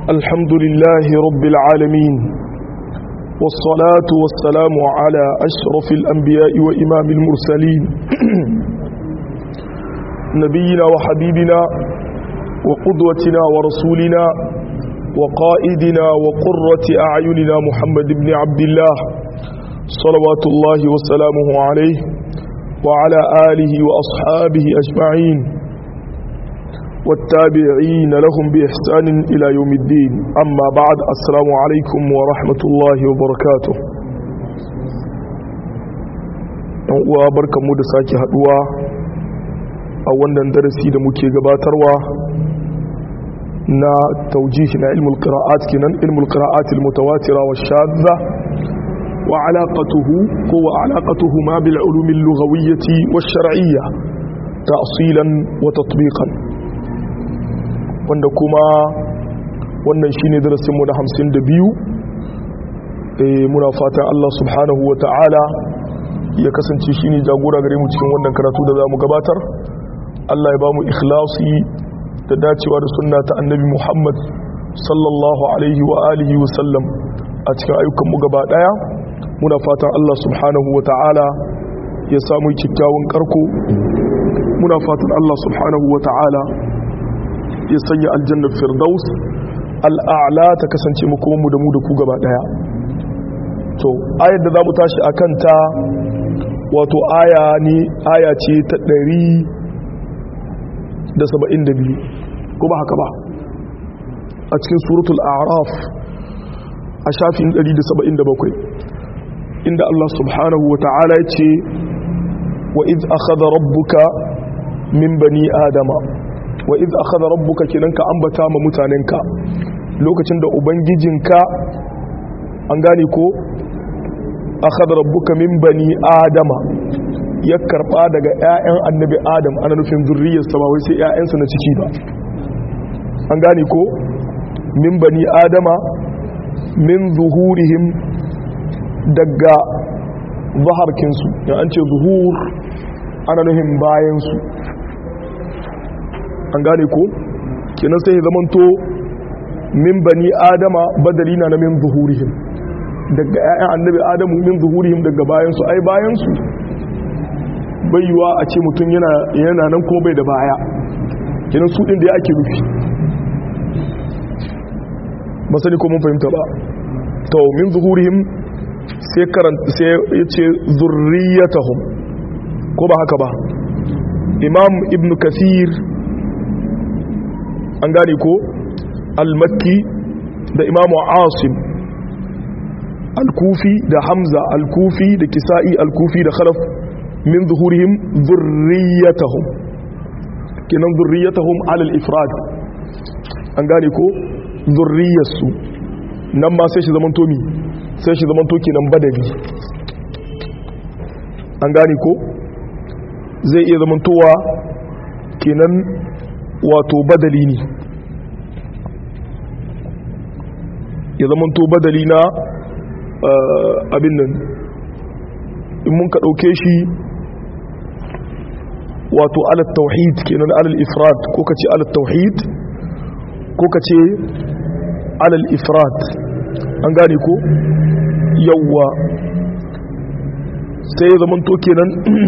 الحمد لله رب العالمين والصلاة والسلام على أشرف الأنبياء وإمام المرسلين نبينا وحبيبنا وقدوتنا ورسولنا وقائدنا وقرة أعيننا محمد بن عبد الله صلوات الله وسلامه عليه وعلى آله وأصحابه أجمعين والتابعين لهم بإحسان إلى يوم الدين أما بعد السلام عليكم ورحمة الله وبركاته وبركة مدساك هدوى أولا درسي دمكي قباتروا نا توجيه نا علم القراءات كنا علم القراءات المتواترة والشاذة وعلاقته هو علاقتهما بالعلوم اللغوية والشرعية تأصيلا وتطبيقا wanda kuma wannan shine darasinmu na hamsin da biyu muna fatan Allah subhanahu wa ta'ala ya kasance shine jagora gare mu cikin wannan karatu da za mu gabatar Allah ya ba mu ikhlasi da dacewa da sunna ta annabi Muhammad sallallahu alaihi wa alihi wa sallam a cikin ayyukanmu gaba daya muna fatan Allah subhanahu wa ta'ala ya samu kyakkyawan karko muna fatan Allah subhanahu wa ta'ala ya sanya aljannar firdaus al'a'la ta kasance makomanmu da mu da ku gaba daya to ayar da za mu tashi a kanta wato aya ne aya ce ta ɗari da saba'in da biyu ko ba haka ba a cikin suratul araf a shafin ɗari da saba'in da bakwai inda Allah subhanahu wa ta'ala ya ce wa iz akhadha rabbuka min bani adama wa iz akhadha rabbuka kinan ka ambata ma mutanenka lokacin da ubangijinka an gane ko akhadha rabbuka min bani adama ya karba daga ƴaƴan annabi adam ana nufin zurriyarsa ba wai sai ƴaƴansa na ciki ba an gane ko min bani adama min zuhurihim daga zaharkinsu ya an ce zuhur ana nufin bayansu an gane ko kenan sai zamanto min bani adama badali na min zuhurihim daga ƴaƴan annabi adamu min zuhurihim daga bayansu ai bayansu baiwa a ce mutum yana yana nan kuma bai da baya kenan su din da ake nufi ba sani ko mun fahimta ba to min zuhurihim sai karanta sai yace zurriyatahum ko ba haka ba imam ibn kathir an gane ko al-makki da imamu asim al-kufi da hamza al-kufi da kisa'i al-kufi da khalaf min zuhurihim zurriyatahum kinan zurriyatahum alal ifrad an gane ko zurriyarsu nan ma sai shi zaman tomi sai shi zaman toki nan badali an gane ko zai iya zaman towa kenan wato badali ne ya zama to badali na abin nan in mun ka ɗauke shi wato alat tauhid kenan alal ifrat ko ka ce alat tauhid ko ka ce alal ifrat an gane ko yawwa sai ya zama to kenan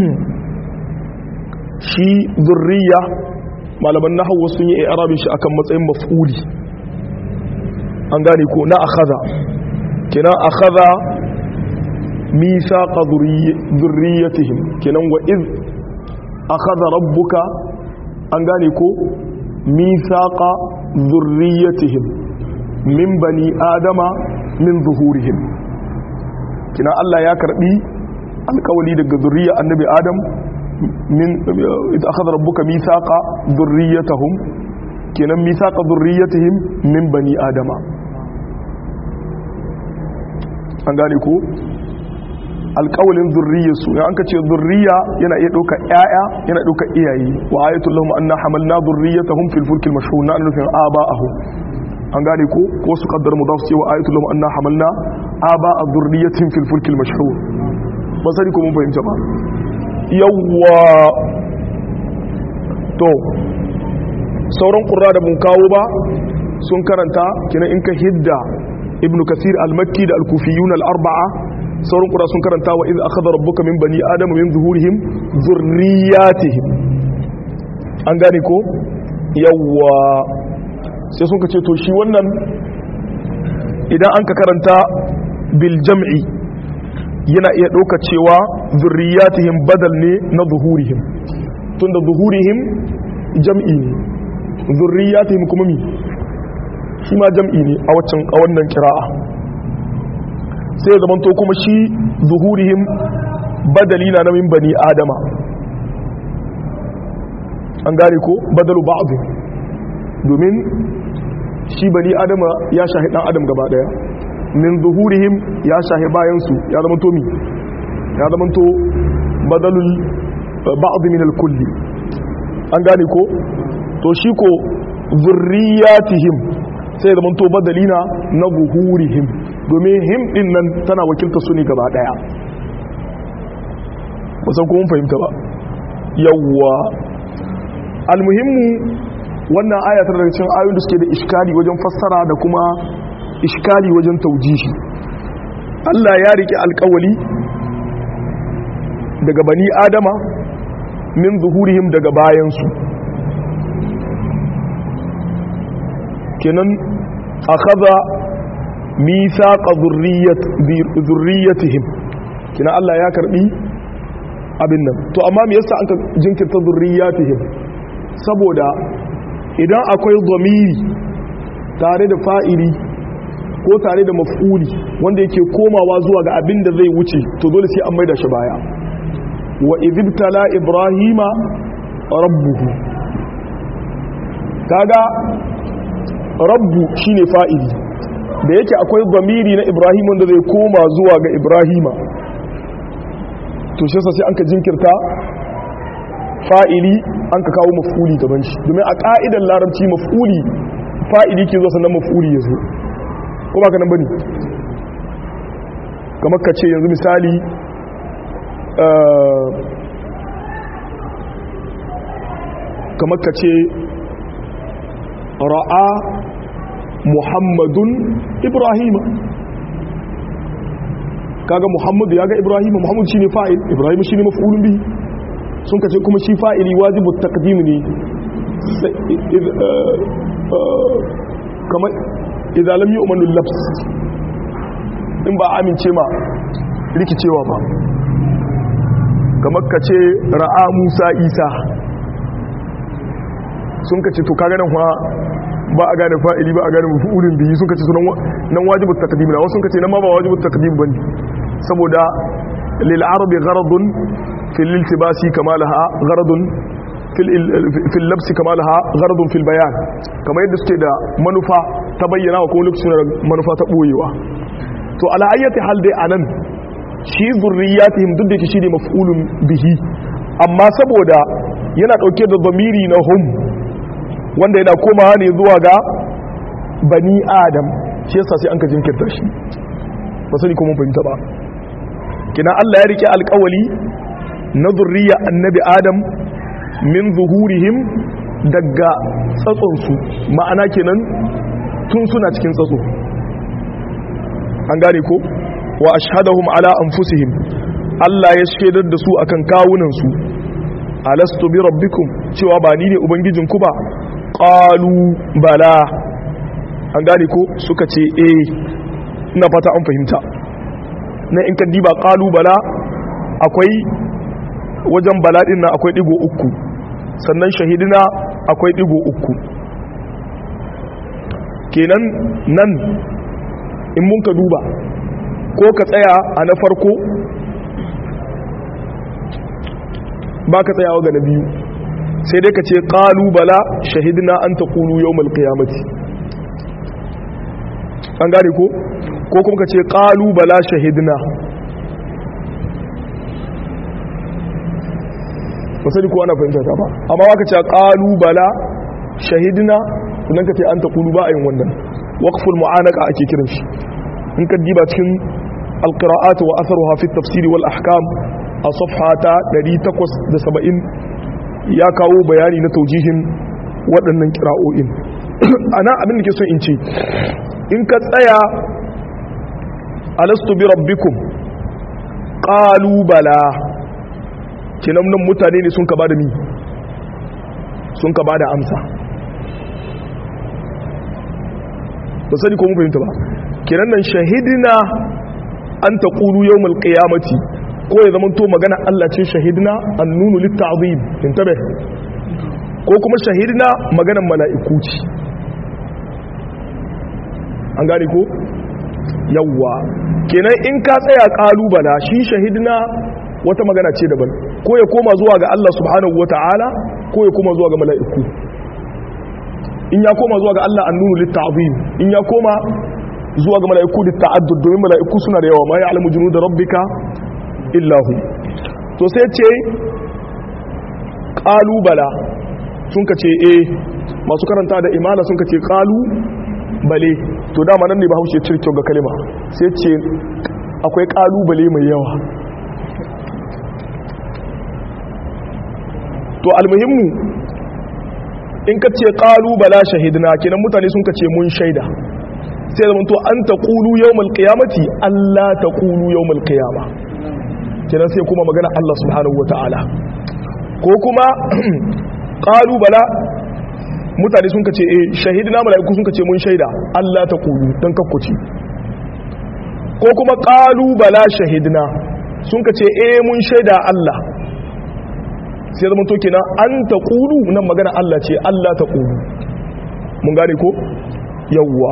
shi zurriya malaman nahawu sun yi arabin shi akan matsayin maf'uli an gane ko na akhadha kina akhadha mithaqa dhurriyyatihim kinan wa iz akhadha rabbuka an gane ko mithaqa dhurriyyatihim min bani adama min zuhurihim kina Allah ya karbi alkawali daga zurriya annabi adam min idza akhadha rabbuka mithaqa dhurriyyatahum kenan mithaqa dhurriyyatihim min bani adama an gane ko alƙawalin zurriyarsu ya an ka ce zurriya yana iya ɗauka ƴaƴa yana ɗauka iyaye wa ayatul lahum anna hamalna dhurriyyatahum fil fulkil mashhur na nufin aba'ahum an gane ko ko su kaddar mudaf ce wa ayatul lahum anna hamalna aba'a dhurriyyatin fil fulkil mashhur ba sani ko mun fahimta ba yawwa to sauran ƙura da mun kawo ba sun karanta kina in ka hidda ibnu kasir al-makki da al-kufiyun al-arba'a sauran kura sun karanta wa iz akhadha rabbuka min bani adama min zuhurihim zurriyatihim an gane ko yawwa sai sun ce to shi wannan idan an ka karanta bil jam'i yana iya ɗauka cewa zurriyatihim badal ne na zuhurihim tunda zuhurihim jam'i ne zurriyatihim kuma mi shi ma jam'i ne a waccan a wannan kira'a sai ya zamanto kuma shi zuhurihim badali na min bani adama an gane ko badalu ba'd domin shi bani adama ya shahi dan adam gaba daya min zuhurihim ya shahi bayan su ya zama to mi ya zama to badalul ba'd min al-kulli an gane ko to shi ko zurriyatihim sai zama to badalina na zuhurihim domin him din nan tana wakilta su ne gaba daya ba san ko mun fahimta ba yawwa almuhimmu wannan aya tana daga cikin ayoyin da suke da iskali wajen fassara da kuma iskali wajen taujihi Allah ya rike alkawali daga bani adama min zuhurihim daga bayansu kenan akhadha mithaqa zurriyatihim kenan Allah ya karbi abin nan to amma me yasa an ka jinkirta zurriyatihim saboda idan akwai zamiri tare da fa'ili ko tare da maf'uli wanda yake komawa zuwa ga abin da zai wuce to dole sai an maida shi baya wa idibtala ibrahima rabbuhu kaga rabbu shine fa'ili da yake akwai zamiri na ibrahim wanda zai koma zuwa ga ibrahima to shi sai an ka jinkirta fa'ili an ka kawo maf'uli gaban shi domin a ka'idar larabci maf'uli fa'ili ke zo sannan maf'uli ya zo ko ba ka nan bane kamar ka ce yanzu misali kamar ka ce ra'a muhammadun ibrahima kaga muhammadu ya ga ibrahima muhammadu shine fa'il ibrahima shine maf'ulun bihi sun kace kuma shi fa'ili wajibu taqdim ne kamar idza lam yu'manu al-labs in ba amince ma rikicewa ba kamar kace ra'a musa isa sun kace to kaga nan kuma ba a gane fa'ili ba a gane mafi'ulin biyu sun kace sunan nan wajibu taqdim na wasu sun kace nan ma ba wajibu taqdim bane saboda lil arabi gharadun fil iltibasi kama laha gharadun fil labsi kama laha gharadun fil bayan kamar yadda suke da manufa ta bayyana wa kuma lokacin da manufa ta boyewa to ala ayyati hal dai anan shi zurriyatihim duk da shi ne maf'ulun bihi amma saboda yana dauke da zamiri na hum wanda yana komawa ne zuwa ga bani adam shi yasa sai an ka jinkirta shi ba sani kuma fahimta ba kina Allah ya rike alƙawali na zurriya annabi adam min zuhurihim daga tsatsonsu ma'ana kenan tun suna cikin tsatso an gane ko wa ashhadahum ala anfusihim Allah ya shaidar da su akan kawunansu alastu bi rabbikum cewa ba ni ne ubangijinku ba qalu bala an gane ko suka ce eh ina fata an fahimta na in kan diba qalu bala akwai wajen bala din nan akwai digo uku sannan shahidina akwai digo uku kenan nan in mun ka duba ko ka tsaya a na farko ba ka tsayawa ga na biyu sai dai ka ce bala shahidina an ta kulu yau malkiyamati an gane ko ko kuma ka ce bala shahidina wasali ko ana fahimta ta ba amma waka ce bala shahidina sannan ka ce an ta kulu ba a yin wannan waqful mu'anaka ake kiran shi in ka diba cikin alqira'at wa atharuha fi tafsiri wal ahkam a safha ta 870 ya kawo bayani na taujihin waɗannan kira'o'in ana abin da ke so in ce in ka tsaya alastu bi rabbikum qalu bala kinan nan mutane ne sun ka bada mi sun ka bada amsa ba sani ko mun fahimta ba kinan nan shahidina an taqulu yawmal qiyamati ko ya zama to magana Allah ce shahidina annunu litta'zim intabe ko kuma shahidina maganan mala'iku ce an gane ko yawwa kenan in ka tsaya kalubala shi shahidina wata magana ce daban ko ya koma zuwa ga Allah subhanahu wata'ala ko ya koma zuwa ga mala'iku in ya koma zuwa ga Allah annunu litta'zim in ya koma zuwa ga mala'iku litta'addud domin mala'iku suna da yawa ma ya'lamu junuda rabbika illahu to sai ce kalubala sun ka ce eh masu karanta da imana sun ka ce kalu bale to dama nan ne ba haushe cirkin ga kalima sai ce akwai kalubale mai yawa to almuhimmu in ka ce kalubala shahidina kenan mutane sun ka ce mun shaida sai zama to an ta kulu yawmal qiyamati Allah ta kulu yawmal qiyama kenan sai kuma magana Allah subhanahu wataala ko kuma kalubala mutane sun kace eh shahidina malaiku sun kace mun shaida Allah ta kulu dan kakkuci ko kuma kalubala shahidina sun kace eh mun shaida Allah sai zama to kenan an ta kulu nan magana Allah ce Allah ta kulu mun gane ko yawwa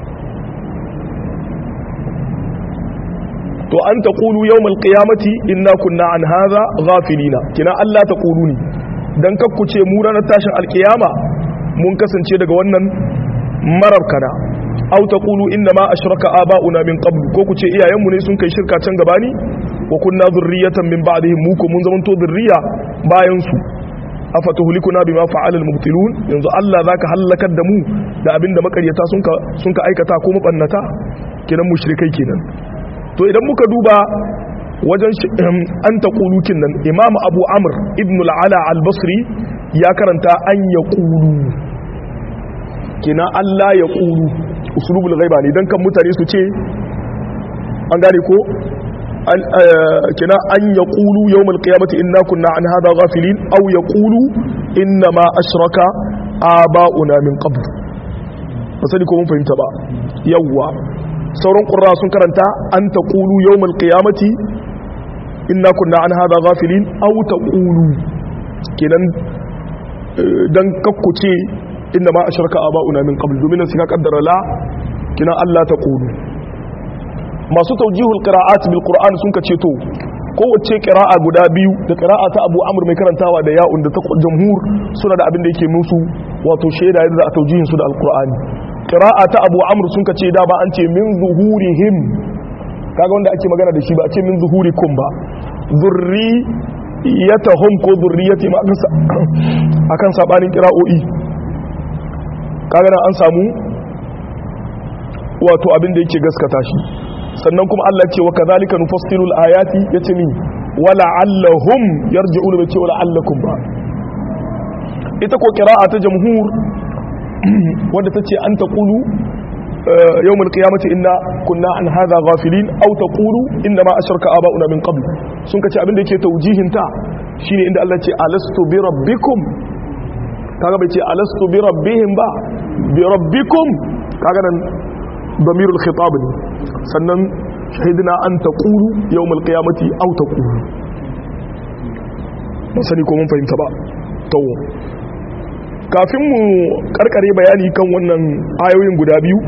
to an ta kulu yawmal qiyamati inna kunna an hadha ghafilina kina Allah ta kulu ne dan kakkuce mu ranar tashin alkiyama mun kasance daga wannan marar kana aw taqulu inna ma ashraka aba'una min qabl ko ku ce iyayenmu ne sun kai shirka can gabani wa kunna dhurriyatan min ba'dihim mu ko mun zamanto dhurriya bayan su afatuhlikuna bima fa'ala al-mubtilun yanzu Allah zaka halakar da mu da abinda makaryata sun ka sun ka aikata ko mabannata kenan mushrikai kenan to idan muka duba wajen an taqulu nan imam abu amr ibn al-ala al-basri ya karanta an yaqulu kina Allah ya qulu usulubul ghaiba ne dan kan mutane su ce an gane ko kina an yaqulu yawmal qiyamati inna kunna an hadha ghafilin aw yaqulu inna ma ashraka aba'una min qabl basali ko mun fahimta ba yawwa sauran qurra sun karanta an taqulu yawmal qiyamati inna kunna an hadha ghafilin aw taqulu kenan dan kakkuce inna ma ashraka aba'una min qabl domin sai ka kaddara la kina Allah ta qulu masu tawjihul qira'at bil qur'an sun kace to kowace qira'a guda biyu da qira'a ta Abu Amr mai karantawa da ya'un da ta jamhur suna da abin da yake musu wato shaida yadda a tawjihin su da alqur'ani qira'a ta Abu Amr sun kace da ba an ce min zuhurihim kaga wanda ake magana da shi ba a ce min zuhurikum ba zurri yatahum ko zurriyati ma akan sabanin qira'o'i kaga nan an samu wato abin da yake gaskata shi sannan kuma Allah ce wa kadhalika nufassilu al-ayati yace ni wala allahum yarji'un bi ce wala allakum ba ita ko qira'a ta jamhur wanda tace an taqulu يوم القيامة إنا كنا عن هذا غافلين أو تقولوا إنما أشرك آباؤنا من قبل سنك abin da yake taujihin ta shine inda Allah ce alastu bi rabbikum kaga bai ce alastu bi rabbihim ba bi rabbikum kaga nan damirul khitab ne sannan shahidina an taqulu yawmal qiyamati aw taqulu mun sani ko mun fahimta ba to kafin mu karkare bayani kan wannan ayoyin guda biyu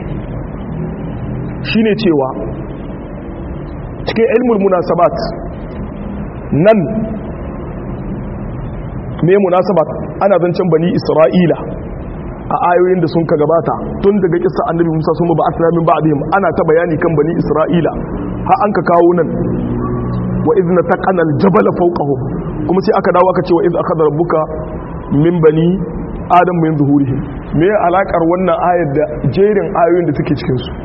shine cewa cikin ilmul munasabat nan me munasabat ana zancen bani isra'ila a ayoyin da sun ka gabata tun daga kisa annabi musa sun ba asira min ba'dihim ana ta bayani kan bani isra'ila har an ka kawo nan wa idna taqana al-jabal fawqahum kuma sai aka dawo aka ce wa idh akhadha rabbuka min bani adam min zuhurihim me alakar wannan ayar da jerin ayoyin da take cikin su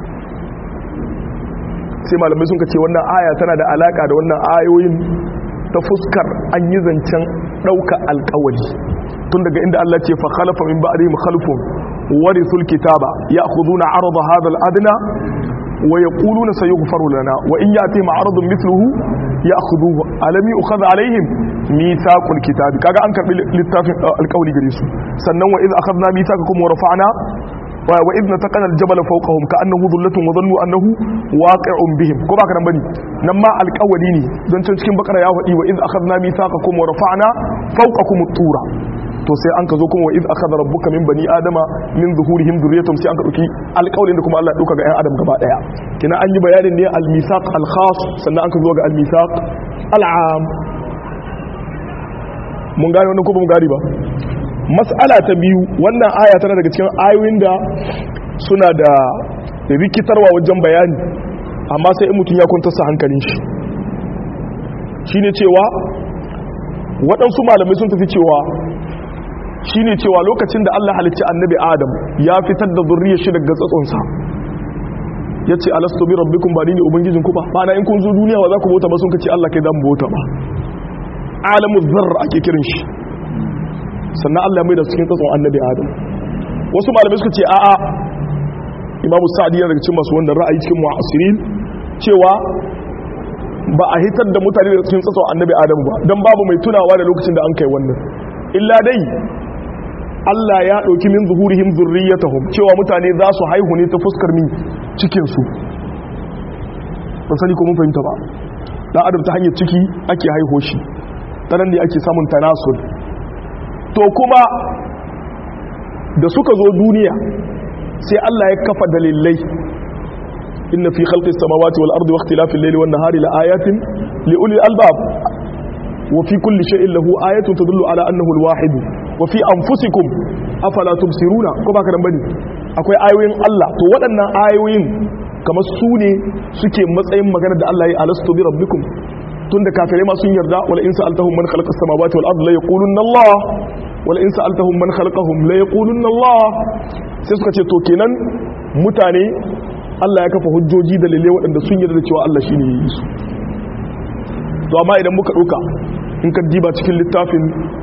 sai malamai sun ka ce wannan aya tana da alaka da wannan ayoyin ta fuskar an yi zancen ɗauka alkawari tun daga inda Allah ce fa khalafa min ba'dihim khalfun warithul kitaba ya'khuduna 'arada hadha al-adna wa yaquluna sayughfaru lana wa in ya'tihim 'aradun mithluhu ya'khudhuhu alam yu'khadh 'alayhim mithaqul kitabi kaga an karbi littafin alƙawli gare su sannan wa idh akhadna mithaqakum wa rafa'na wa idh nataqana al-jabala fawqahum ka'annahu dhullatun wa dhannu annahu waqi'un bihim ko baka nan bane nan ma alƙawli ne don can cikin bakara ya faɗi wa idh akhadna mithaqakum wa rafa'na fawqakum at-tura to sai an ka zo kuma wa idh akhadha rabbuka min bani adama min zuhurihim dhurriyyatahum sai an ka dauki alƙawlin da kuma Allah ya dauka ga ƴan adam gaba daya kina an yi bayanin ne al-mithaq al-khas sannan an ka zo ga al-mithaq al-am mun gane wannan ko ba mun gane ba mas'ala ta biyu wannan aya tana daga cikin ayoyin da suna da rikitarwa wajen bayani amma sai in mutum ya kwanta sa hankalin shi shine cewa waɗansu malamai sun tafi cewa shine cewa lokacin da Allah halicci annabi Adam ya fitar da zurriyar shi daga tsatsonsa yace alastu bi rabbikum ba ni ne ubangijin ku ba bana in kun zo duniya wa za ku bauta ba sun kace Allah kai dan bauta ba alamu zarr ake kirin shi sannan Allah mai da cikin tsatson annabi Adam wasu malamai suka ce a'a Imam Sa'di yana daga cikin masu wannan ra'ayi cikin mu'asirin cewa ba a hitar da mutane da cikin tsatson annabi Adam ba dan babu mai tunawa da lokacin da an kai wannan illa dai Allah ya ɗauki min zuhurihim zurriyatahum cewa mutane za su haihu ne ta fuskar min cikinsu ban sani ko mun fahimta ba dan adam ta hanyar ciki ake haiho shi ta nan ne ake samun tanasul to kuma da suka zo duniya sai Allah ya kafa dalilai inna fi khalqis samawati wal ardi wa ikhtilafil layli wan nahari la ayatin li ulil albab wa fi kulli shay'in lahu ayatun tadullu ala annahu al wahid wa fi anfusikum afala tubsiruna ko ba karan bane akwai ayoyin Allah to waɗannan ayoyin kamar su ne suke matsayin magana da Allah ya alastu bi rabbikum tunda kafirai ma sun yarda wala in sa'altahum man khalaqa as-samawati wal ardi la yaqulunna Allah wala in sa'altahum man khalaqahum la yaqulunna Allah sai suka ce to kenan mutane Allah ya kafa hujjoji da lalle waɗanda sun yarda da cewa Allah shine ya yi su to amma idan muka ɗauka in ka diba cikin littafin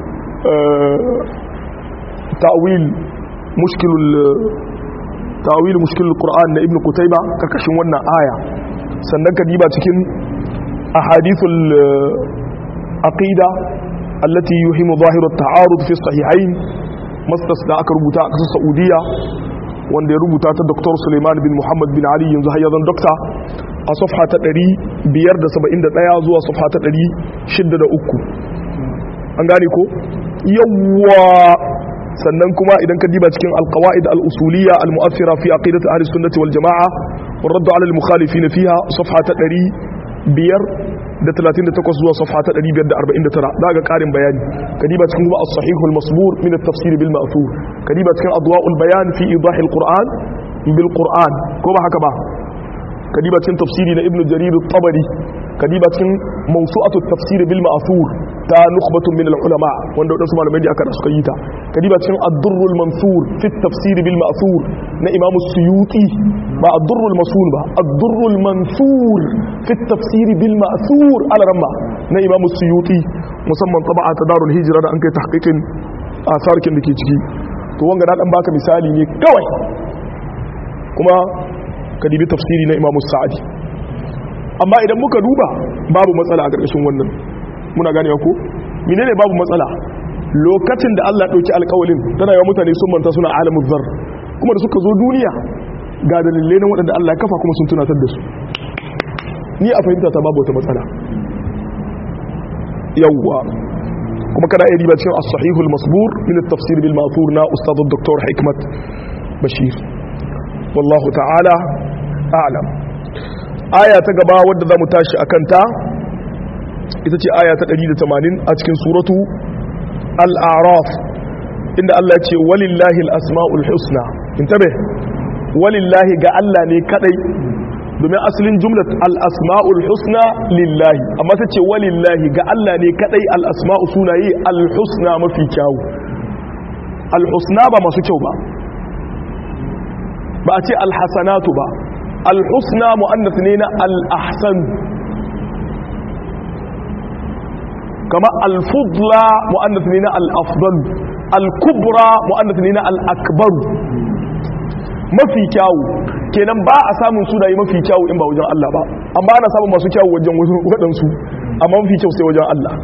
ta'wil mushkilul ta'wil mushkilul qur'an na ibnu kutayba karkashin wannan aya sannan ka diba cikin ahadithul aqida allati yuhimu zahiru at-ta'arud fi sahihain mastas da aka rubuta a kasar saudiya wanda ya rubuta ta dr suleiman bin muhammad bin ali yanzu hayyazan dokta a safha ta 571 zuwa safha ta 603 an gane ko yawwa sannan kuma idan ka diba cikin alqawaid al-usuliyya al-mu'athira fi aqidati ahli sunnati wal jamaa wa radd ala al-mukhalifin fiha safha ta 538 zuwa safha ta 549 daga karin bayani ka diba cikin kuma as-sahih al-masbur min at-tafsir bil ma'thur ka diba cikin adwa'ul bayan fi idah al-qur'an bil qur'an ko ba haka ba ka diba cikin tafsiri na ibnu jarir at-tabari ka diba cikin mawsu'atu at-tafsir bil ma'thur ta nukhbatun min al-ulama wanda wadansu malamai da aka suka yi ta ka diba cikin ad-durrul mansur fi at-tafsir bil ma'thur na imam suyuti ba ad-durrul masul ba ad-durrul mansur fi at-tafsir bil ma'thur ala ramma na imam suyuti musamman taba'a ta darul hijra da an kai tahqiqin asarkin dake ciki to wanga na dan baka misali ne kawai kuma ka dibi tafsiri na imam sa'adi amma idan muka duba babu matsala a ƙarƙashin wannan muna ganewa ko menene babu matsala lokacin da Allah ɗauki alƙawalin tana yawan mutane sun manta suna alamun zar kuma da suka zo duniya ga dalilai na waɗanda Allah ya kafa kuma sun tunatar da su ni a fahimta ta babu wata matsala yawwa kuma kana iya riba cikin as-sahihul masbur min at-tafsir bil ma'thur na ustad dr hikmat bashir wallahu ta'ala a'lam aya ta gaba wadda za mu tashi a kanta ita ce aya ta 180 a cikin suratu al'araf inda Allah ce walillahi al'asma'ul husna in tabe walillahi ga Allah ne kadai domin asalin jumlat al'asma'ul husna lillahi amma ta ce walillahi ga Allah ne kadai al'asma'u sunaye al-husna mafi kyawu al-husna ba masu kyau ba ba a ce al-hasanatu ba الحسنى مؤنث نينا الأحسن كما الفضلى مؤنث نينا الأفضل الكبرى مؤنث نينا الأكبر mafi kyawu kenan ba a samun sunaye mafi kyawu in ba wajen Allah ba amma ana samun masu kyawu wajen waɗansu amma mafi kyau sai wajen Allah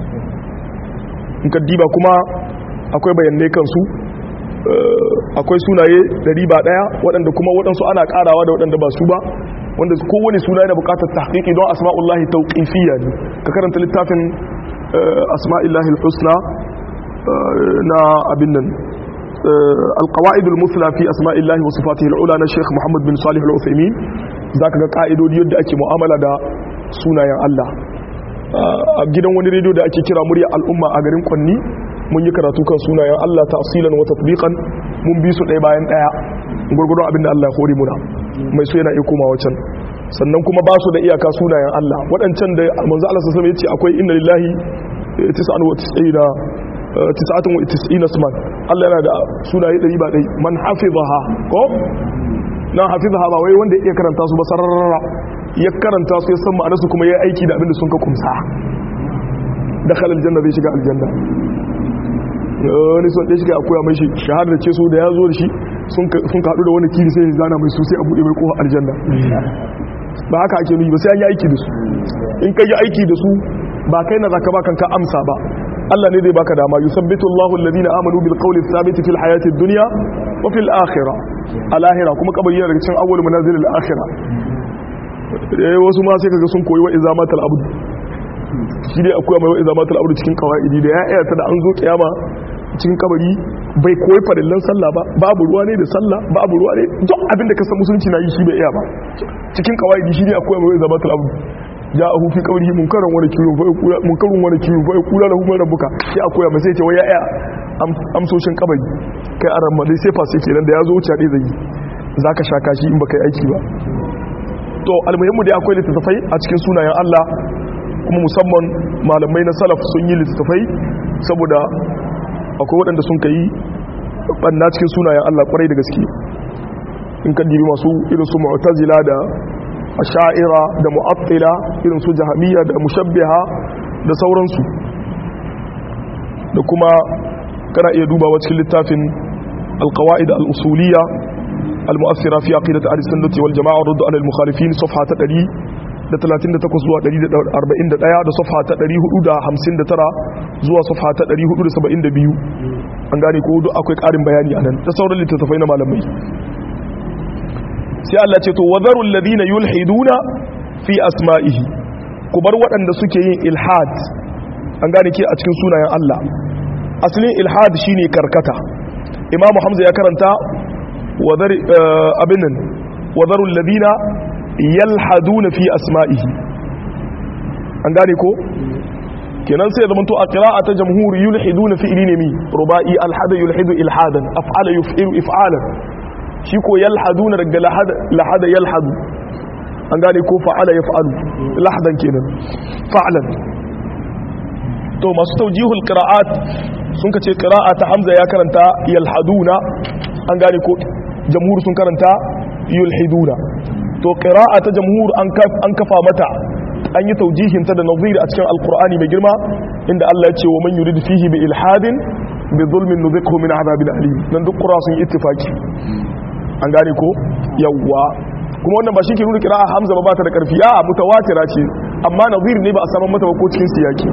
in ka diba kuma akwai bayanai kansu akwai sunaye ɗari ba ɗaya waɗanda kuma waɗansu ana ƙarawa da waɗanda ba su ba wanda kowane suna yana buƙatar tahqiqi don asma'ullahi tauqifiyya ne ka karanta littafin asma'illahi husna na abin nan القواعد المثلى في اسماء الله وصفاته العلى na Sheikh Muhammad bin Salih Al-Uthaymeen zaka ga ka'idodi yadda ake mu'amala da sunayen Allah a gidan wani rediyo da ake kira murya al'umma a garin Kwanni mun yi karatu kan sunayen Allah tafsilan wa tatbiqan mun bi su ɗaya bayan ɗaya gurgurdon abin da Allah ya hore muna mai so yana iya komawa can sannan kuma ba su da iyaka sunayen Allah waɗancan da manzo Allah sallallahu alaihi wasallam yace akwai inna lillahi 99 tis'atun wa tis'ina isman Allah yana da sunaye ɗari ba ɗai man hafizaha ko na hafizaha ba wai wanda ya karanta su ba sararra ya karanta su ya san ma'anarsu kuma ya aiki da abinda sun ka kumsa da khalal janna zai shiga aljanna wani son ɗaya shiga a koya mai shi shahada ce so da ya zo da shi sun ka haɗu da wani kiri sai ya zana mai su sai a buɗe mai kowa aljanna ba haka ake nuyi ba sai an yi aiki da su in ka yi aiki da su ba kai na zaka ba kanka amsa ba Allah ne zai baka dama yusabbitu Allahu alladhina amanu bil qawli thabit fil hayati dunya wa fil akhirah alahira kuma kabari yana daga cikin awwal manazil al akhirah eh wasu ma sai kaga sun koyi wa izamatul abd shi dai akwai mai wa izamatul abd cikin qawaidi da ya ayata da an zo kiyama cikin kabari bai koyi farillan sallah ba babu ruwa ne da sallah babu ruwa ne duk abinda ka san musulunci na yi shi bai iya ba cikin qawaidi shi ne akwai mai wa izamatul abd ja'ahu fi qawlihi munkaran wa nakirun fa yaqulu munkarun wa nakirun fa yaqulu lahu man rabbuka sai a koya masa yace wai ya aya amsoshin kabari kai aran ma dai sai fa sai kenan da yazo wuce dai zai zaka shaka shi in baka yi aiki ba to almuhimmu dai akwai littattafai a cikin sunayen Allah kuma musamman malamai na salaf sun yi littattafai saboda akwai waɗanda sun kai banna cikin sunayen Allah kwarai da gaske in kan dibi masu irin su mu'tazila da asha'ira da mu'attila irin su jahamiyya da mushabbiha da sauransu da kuma kana iya dubawa cikin littafin alqawaid al-usuliyya al-mu'assira fi aqidat al-sunnah wal jama'a rudd ala al-mukhalifin safha ta 138 zuwa 141 da safha ta 459 zuwa safha ta 472 an gane ko duk akwai karin bayani anan da sauran littattafai na malamai sai Allah ce to wadharu alladhina yulhiduna fi asma'ihi ku bar waɗanda suke yin ilhad an gane ke a cikin sunayen Allah asalin ilhad shine karkata Imam Hamza ya karanta wadhar abinan wadharu alladhina yalhaduna fi asma'ihi an gane ko kenan sai zaman to a qira'a ta jamhur yulhiduna fi ilmi rubai alhada yulhidu ilhadan af'ala yuf'ilu if'alan shi ko yalhaduna daga lahada yalhadu an gane ko fa'ala yaf'alu lahadan kenan fa'lan to masu tawjihul qira'at sun kace qira'a ta hamza ya karanta yalhaduna an gane ko jamhur sun karanta yulhiduna to qira'a ta jamhur an kafa mata an yi taujihin ta da nazir a cikin alqur'ani mai girma inda Allah ya ce wa man yurid fihi bi ilhadin bi zulmin nuzikhu min adhabin alim nan duk qura sun ittifaki an gane ko yawwa kuma wannan ba shi ke nuna kira'a hamza ba ba ta da karfi a mutawatira ce amma nazir ne ba a saman mata ba ko cikin siyaki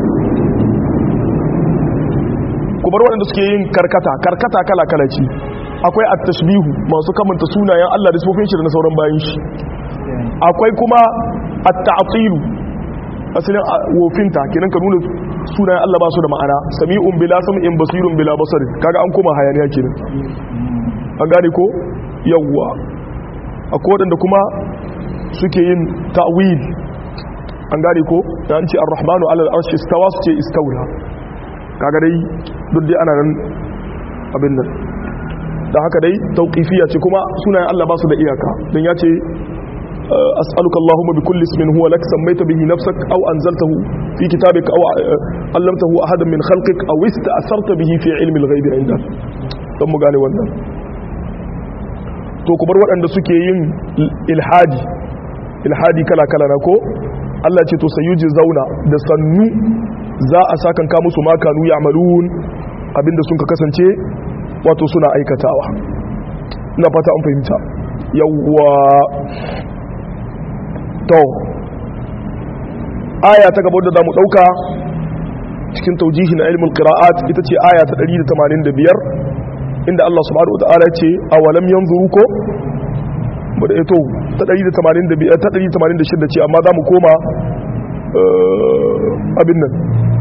ku bar waɗanda suke yin karkata karkata kala kala ce akwai at-tashbihu masu kamanta sunayen Allah da sifofin shi da na sauran bayan shi akwai kuma at-ta'tilu asalin wofinta kenan ka nuna sunayen Allah ba su da ma'ana sami'un bila sam'in basirun bila basar kaga an koma hayaniya kenan an gane ko yawwa akwai waɗanda kuma suke yin ta'wil an gane ko da an ce ar-rahmanu alal arshi istawa su ce istawla kaga dai duk dai ana nan abin nan da haka dai tauqifiyya ce kuma sunayen Allah ba su da iyaka dan ya ce as'aluka allahumma bi kulli ismin huwa lak sammaita bihi nafsak aw anzaltahu fi kitabika aw allamtahu ahadan min khalqik aw ista'sarta bihi fi ilmi al-ghaibi indak dan mu gane wannan to ku bar waɗanda suke yin ilhadi ilhadi kala-kala na ko Allah ce to sayuji zauna da sannu za a sakan ka musu makanu ya amalun abinda sun ka kasance wato suna aikatawa ina fata an fahimta yawwa to aya ta gaba da zamu dauka cikin taujihi na ilmul qira'at ita ce aya ta 185 inda Allah subhanahu wa ta'ala ce awalam yanzuru ko mu da ito ta 185 ta 186 ce amma zamu koma abin nan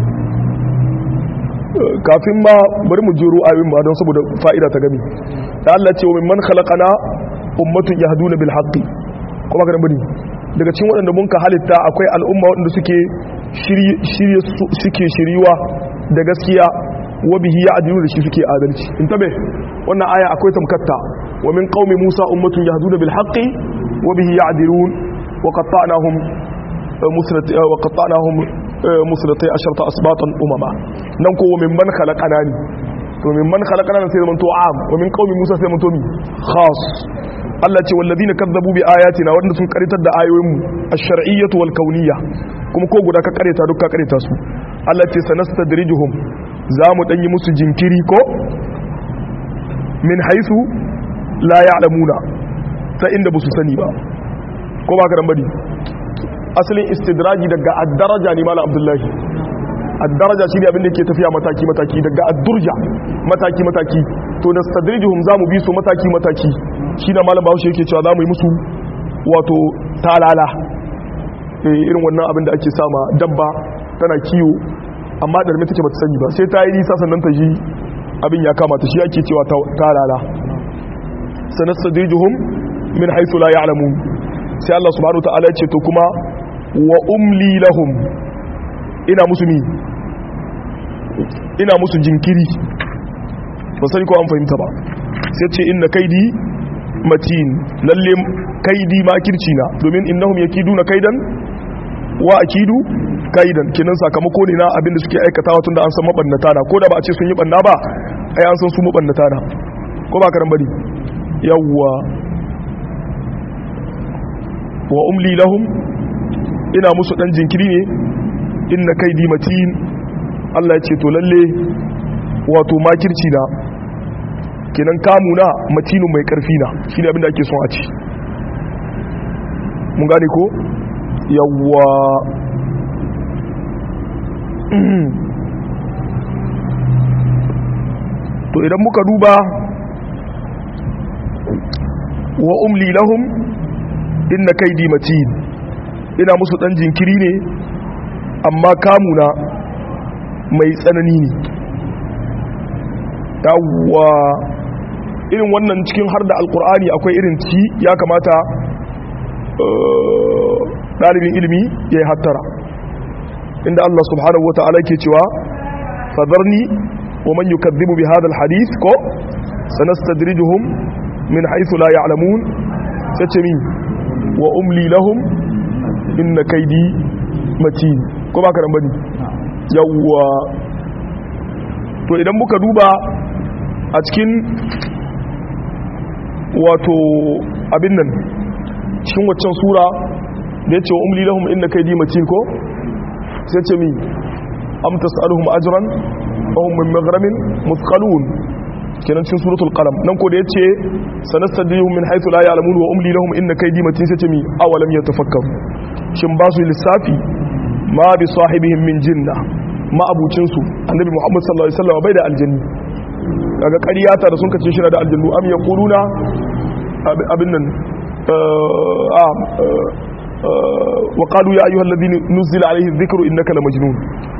kafin ma bari mu jiro ayoyin ma don saboda fa'ida ta gami da Allah ce wa mimman khalaqana ummatun yahduna bil haqqi kuma ga bari daga cikin waɗanda mun ka halitta akwai al'umma waɗanda suke shirye suke shiriwa da gaskiya wa bihi ya'dilu da shi suke adalci in tabe wannan aya akwai tamkatta wa min qaumi musa ummatun yahduna bil haqqi wa bihi ya'dilun wa qatta'nahum musrat wa qatta'nahum musratai asharta asbatan umama nan ko min man khalaqana ni to min man khalaqana sai zaman to am wa min qaumi musa sai zaman to mi khas Allah ce wallazina kazzabu bi ayatina wanda sun karitar da ayoyin mu ash-shar'iyyatu wal kauniyya kuma ko guda ka kareta duk ka kareta su Allah ce sanastadrijuhum za mu danyi musu jinkiri ko min haythu la ya'lamuna ta inda ba su sani ba ko ba ka dan bari asalin istidraji daga addaraja ne malam abdullahi addaraja shi ne abinda ke tafiya mataki-mataki daga addurja mataki-mataki to na stadrijuhum za mu bi su mataki-mataki shi na malam bahaushe yake cewa za mu yi musu wato talala irin wannan abinda ake sama dabba tana kiwo amma ɗarmi take bata sani ba sai ta yi nisa sannan ta ji abin ya kamata shi ake cewa talala sanar stadrijuhum min haithu la ya'lamun sai Allah subhanahu wa ta'ala ya ce to kuma wa umli lahum ina musu mi ina musu jinkiri ba sani ko an fahimta ba sai ce inna kaidi matin lalle kaidi makirci na domin innahum yakiduna kaidan wa akidu kaidan kinan sakamako ne na abinda suke aikatawa tunda an san mabannata na ko da ba a ce sun yi banna ba ai an san su mabannata na ko ba karan bari yawwa wa umli lahum ina musu dan jinkiri ne inna kaidi matin Allah ya ce to lalle wato makirci na kenan kamu na matinu mai karfi na shine abinda ake son a ci mun gane ko yawwa to idan muka duba wa umli lahum inna kaidi matin ina musu dan jinkiri ne amma kamuna mai tsanani ne yawwa irin wannan cikin har da alkur'ani akwai irin ci ya kamata ɗalibin ilimi ya yi hattara inda Allah subhanahu wa ta'ala ke cewa fadarni wa man yukadhibu bi hadha alhadith ko sanastadrijuhum min haythu la ya'lamun sace min wa umli lahum inna kaidi matin ko ba ka nan bane yawwa to idan muka duba a cikin wato abin nan cikin waccan sura da yace wa umli lahum inna kaidi matin ko sai ce mi am tas'aluhum ajran wa hum min maghramin muthqalun kenan cikin suratul qalam nan ko da yace sanastadrihum min haythu la ya'lamun wa umli lahum inna kaydi matin sai ce mi awalam yatafakkaru shin ba su lissafi ma bi sahibihim min jinna ma abucin su annabi muhammad sallallahu alaihi wasallam bai da aljanni daga ƙaryata da sun kace shi da aljannu am yaquluna abin nan wa qalu ya ayyuhal ladhina nuzila alayhi dhikru innaka lamajnun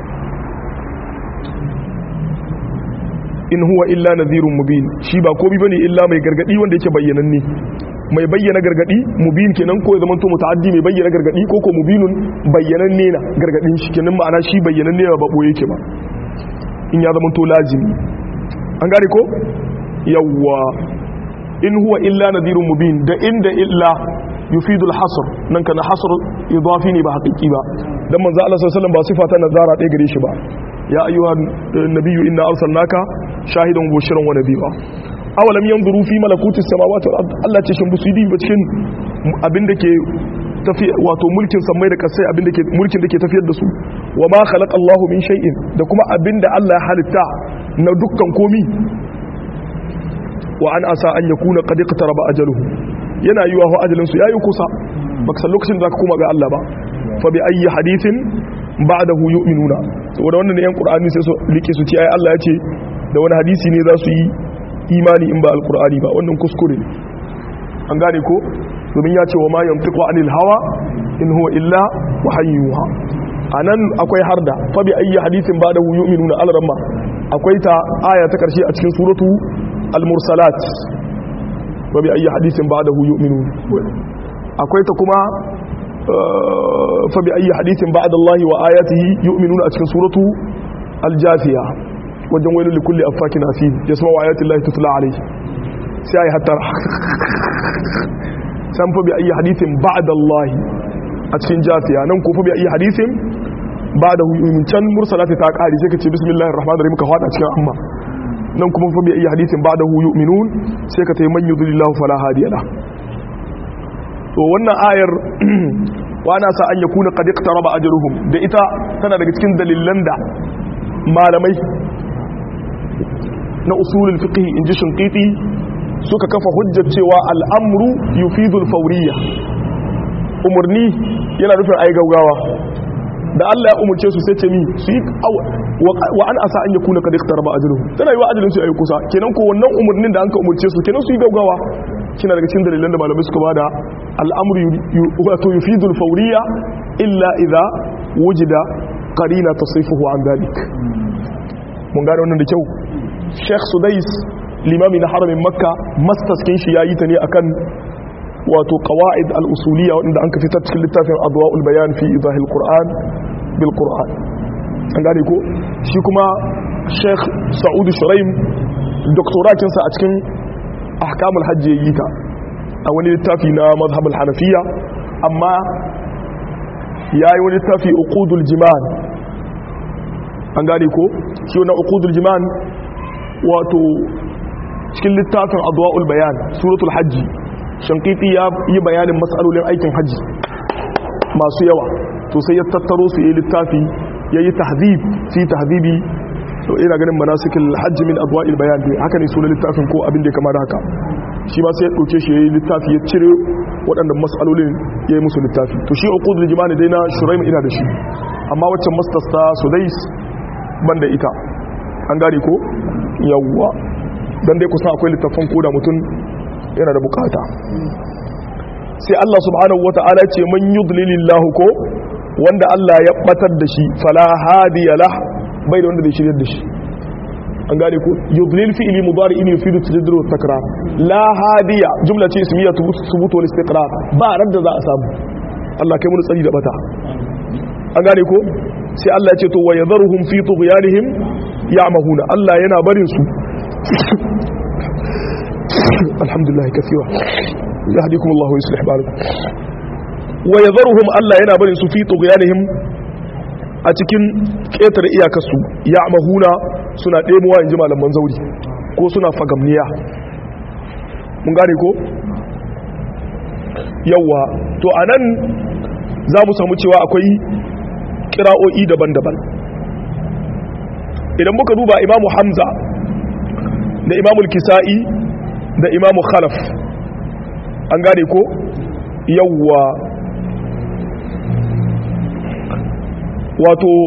in huwa illa nadhirun mubin shi ba komai bane illa mai gargadi wanda yake bayyananne mai bayyana gargadi mubin kenan ko ya zama to mutaaddi mai bayyana gargadi ko ko mubinun bayyananne na gargadin shi kenan ma'ana shi bayyananne ba babo yake ba in ya zama to lazimi an gane ko yawwa in huwa illa nadhirun mubin da inda illa yufidul hasr nan kana hasr idafi ne ba haqiqi ba dan manzo Allah sallallahu alaihi wasallam ba sifa ta nazara ɗaya gare shi ba ya ayyuha nabiyyu inna arsalnaka shahidan wa bashiran wa nabiyya awalam yanzuru fi malakuti samawati wal ard Allah ce shin busu yi ba cikin abinda ke tafi wato mulkin samai da kasai abinda ke mulkin da ke tafiyar da su wa ma khalaqa Allah min shay'in da kuma abinda Allah ya halitta na dukkan komi wa an asa an yakuna qad iqtaraba ajaluhu yana yiwa ho ajalin su yayi kusa baka san lokacin da zaka koma ga Allah ba fa bi ayyi hadithin ba'dahu yu'minuna saboda wannan ne yan qur'ani sai su like su ce ai Allah ya ce da wani hadisi ne za su yi imani in ba alqur'ani ba wannan kuskure ne an gane ko domin ya ce wa ma yantiqu anil hawa in huwa illa wahayyuha anan akwai harda fa bi ayyi hadithin ba'dahu yu'minuna al-ramma akwai ta aya ta karshe a cikin suratu al-mursalat wa bi ayyi hadithin ba'dahu yu'minun akwai ta kuma fa bi ayyi hadithin ba'da Allah wa ayatihi yu'minuna a cikin suratu al-jafiya wajen wailu li kulli affakin asim yasma wa ayati Allah tutla alayhi sai ai hatta san fa bi ayyi hadithin ba'da Allah a cikin jafiya nan ko fa bi ayyi hadithin ba'dahu yu'minun can mursalati ta kare sai ka ce bismillahir rahmanir rahim ka fada cikin amma nan kuma fa bi ayyi hadithin ba'dahu yu'minun sai ka tayi man yudlillahu fala hadiya la to wannan ayar wana sa an yakuna qad iqtaraba ajruhum da ita tana daga cikin dalilan da malamai na usulul fiqh inji shinqiti suka kafa hujjar cewa al'amru yufidul fawriyya umurni yana nufin ayi gaugawa da Allah ya umurce su sai ce mi su yi wa an asa an yakuna qad iqtaraba ajruhum tana yi wa ajalin su ayi kusa kenan ko wannan umurnin da an ka umurce su kenan su yi gaugawa kina daga cikin dalilan da malamai suka bada al'amru wato yufidul fawriyya illa idza wujida qarina tasifuhu an dalik mun gane wannan da kyau Sheikh Sudais limami na haramin Makka mastaskin shi yayi ta ne akan wato qawaid al-usuliyya wanda an ka fitar cikin littafin adwa'ul bayan fi idahil qur'an bil qur'an an gane ko shi kuma Sheikh Sa'ud Shuraim doktorakin sa a cikin ahkamul hajji yayi ta a wani littafi na mazhabul hanafiya amma yayi wani littafi uqudul jiman an gane ko shi wannan uqudul jiman wato cikin littafin adwa'ul bayan suratul hajji shankiti ya yi bayanin matsalolin aikin hajji masu yawa to sai ya tattaro su yi littafi ya yi tahzib fi tahzibi to ina ganin manasikil hajji min adwa'il bayan ne haka ne sunan littafin ko abin da ya kama da haka shi ma sai ya ɗauke shi ya yi littafi ya cire waɗannan matsalolin ya yi musu littafi to shi uqudul jimani dai na shuraim ina da shi amma waccan masters ta sudais ban da ita an gane ko yawwa dan dai kusan akwai littafin koda mutum yana da bukata sai Allah subhanahu wata'ala ce man yudlilillahu ko wanda Allah ya batar da shi fala hadiya lah bai da wanda zai shiryar da shi an gane ko yudlil fi'li mudari in yufidu tajaddud wa takrar la hadiya jumla ce ismiya thubut wal istiqrar ba radda za a samu Allah kai mun tsari da bata an gane ko sai Allah ya ce to wa yadharuhum fi tughyanihim ya'mahuna Allah yana barin su alhamdulillah kaseera yahdikum Allah wa yuslih balakum wa yadharuhum Allah yana barin su fi tughyanihim a cikin ƙetare iyakarsu ya'mahuna suna ɗemowa inji malaman zauri ko suna fagamniya mun gane ko yawa to anan za mu samu cewa akwai kira'o'i daban-daban idan muka duba imamu hamza da imamu kisa'i da imamu khalaf an gane ko yawwa wato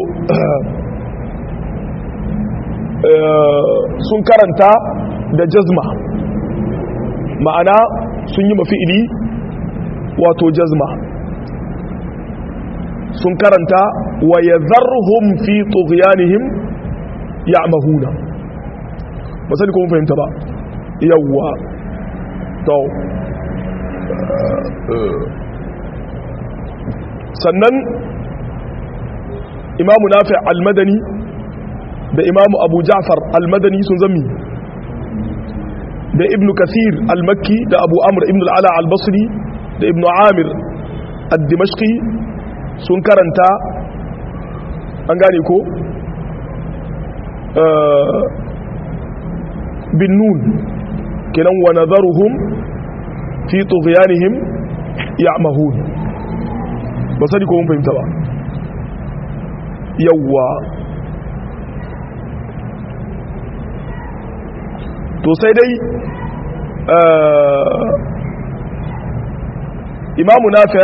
sun karanta da jazma ma'ana sun yi mafi'ili wato jazma sun karanta wa ya zarhum fi tughyanihim ya'mahuna ba sani ko mun fahimta ba yawwa to sannan imamu nafi al-madani da imamu abu ja'far al-madani sun zami da ibnu kasir al-makki da abu amr ibn al-ala al-basri da ibnu amir al-dimashqi sun karanta an gane ko bin nun kenan wa nazaruhum fi tughyanihim ya'mahun ba sani ko mun fahimta ba yawwa to sai dai imamu nafi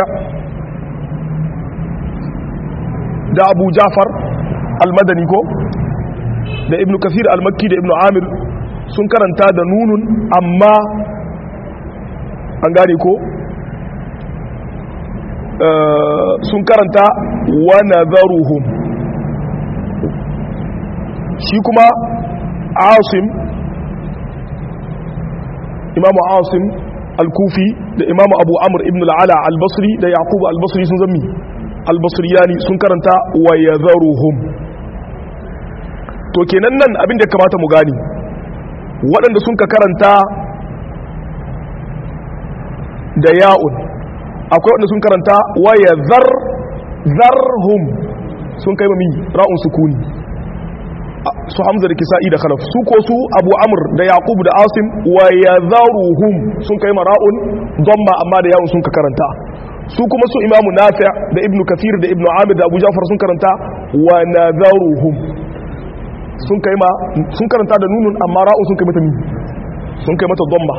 da abu jafar al-madani ko da ibn kasir al-makki da ibn amir sun karanta da nunun amma an gane ko sun karanta wa nazaruhum shi kuma asim imamu asim al-kufi da imamu abu amur ibn al'ala al-basri da yaqubu al-basri sun zami al-basriyani sun karanta wa yadharuhum to kenan nan abin da kamata mu gani waɗanda sun ka karanta da ya'un akwai waɗanda sun karanta wa yadhar zarhum sun kai mami ra'un sukuni su hamza da kisa'i da khalaf su ko su abu amr da yaqub da asim wa yadharuhum sun kai mara'un dhamma amma da yawun sun ka karanta su kuma su imamu nafi' da ibnu kathir da ibnu amir da abu ja'far sun karanta wa nadharuhum sun kai ma sun karanta da nunun amma ra'un sun kai mata mi sun kai mata dhamma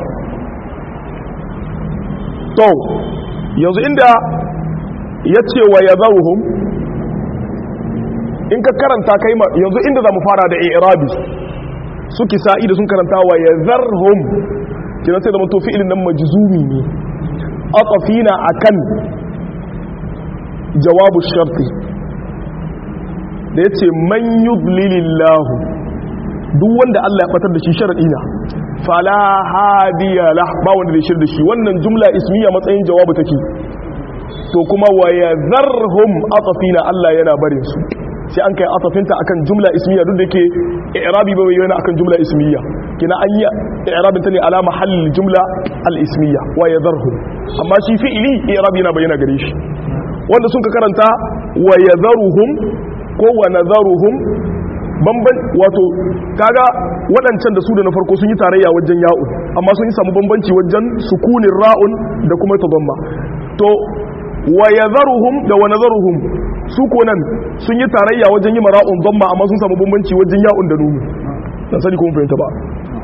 to yanzu inda yace wa yadharuhum in ka karanta kai ma yanzu inda za mu fara da i'rabi su kisa'i da sun karanta wa yazarhum kina sai da mutu fi'ilin nan majzumi ne atafina akan jawabu sharti da yace man yudlilillahu duk wanda Allah ya fatar da shi sharadi na fala hadiya lah ba wanda da shirda shi wannan jumla ismiya matsayin jawabu take to kuma wa yazarhum atafina Allah yana barin su sai an kai atafinta akan jumla ismiya duk da ke i'rabi ba yana akan jumla ismiya kina an yi i'rabin ta ne ala mahallin jumla al-ismiya wa yadharhu amma shi fi'ili i'rabi yana bayyana gare shi wanda sun ka karanta wa yadharuhum ko wa nadharuhum bamban wato kaga waɗancan da su da na farko sun yi tarayya wajen ya'un amma sun yi samu bambanci wajen sukunin ra'un da kuma tadamma to wa yadharuhum da wa nadharuhum su ko nan sun yi tarayya wajen yi mara'un dhamma amma sun samu bambanci wajen ya'un da nunu dan sani kuma fahimta ba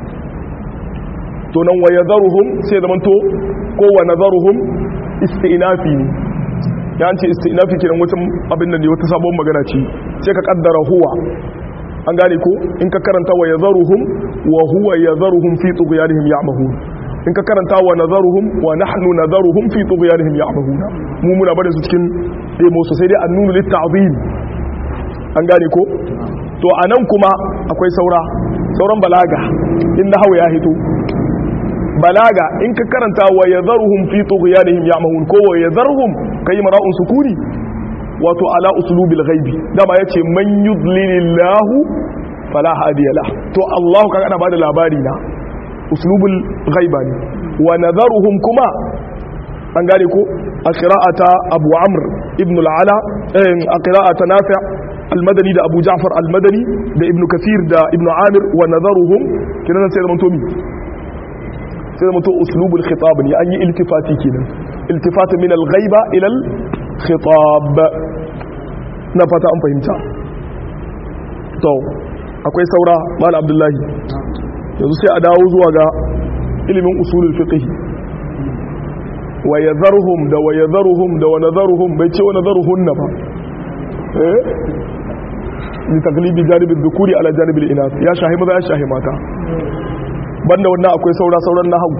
to nan wa yadharuhum sai zaman to ko wa nadharuhum isti'nafi ne ya ce isti'nafi kiran wata abin nan ne wata sabon magana ce sai ka kaddara huwa an gane ko in ka karanta wa yadharuhum wa huwa yadharuhum fi tughyanihim ya'mahun in ka karanta wa nazaruhum wa nahnu nazaruhum fi tughyanihim ya'mahuna mu muna barin su cikin demo su sai dai annunu lit ta'zim an gane ko to anan kuma akwai saura sauran balaga in nahwu ya hito balaga in ka karanta wa yadharuhum fi tughyanihim ya'mahun ko wa yadharuhum kai mara'un sukuni wato ala uslubil ghaibi dama yace man yudlilillahu fala hadiya lah to Allah kaga ana bada labari na uslubul ghaiba ne wa nadharuhum kuma an gane ko a qira'ata Abu Amr ibn al-Ala a qira'ata Nafi' al-Madani da Abu Ja'far al-Madani da Ibn Kathir da Ibn Amir wa nadharuhum kinan sai zaman to mi sai zaman to uslubul khitab ne an yi iltifati kenan iltifat min al-ghaiba ila al-khitab na fata an fahimta to akwai saura mal abdullahi yanzu sai a dawo zuwa ga ilimin usulul fiqh wa yadharuhum da wa yadharuhum da wa nadharuhum bai ce wa nadharuhunna ba eh ni taglibi janibi dhukuri ala janibi al-inas ya shahi maza ya shahi mata banda wannan akwai saura sauran nahwu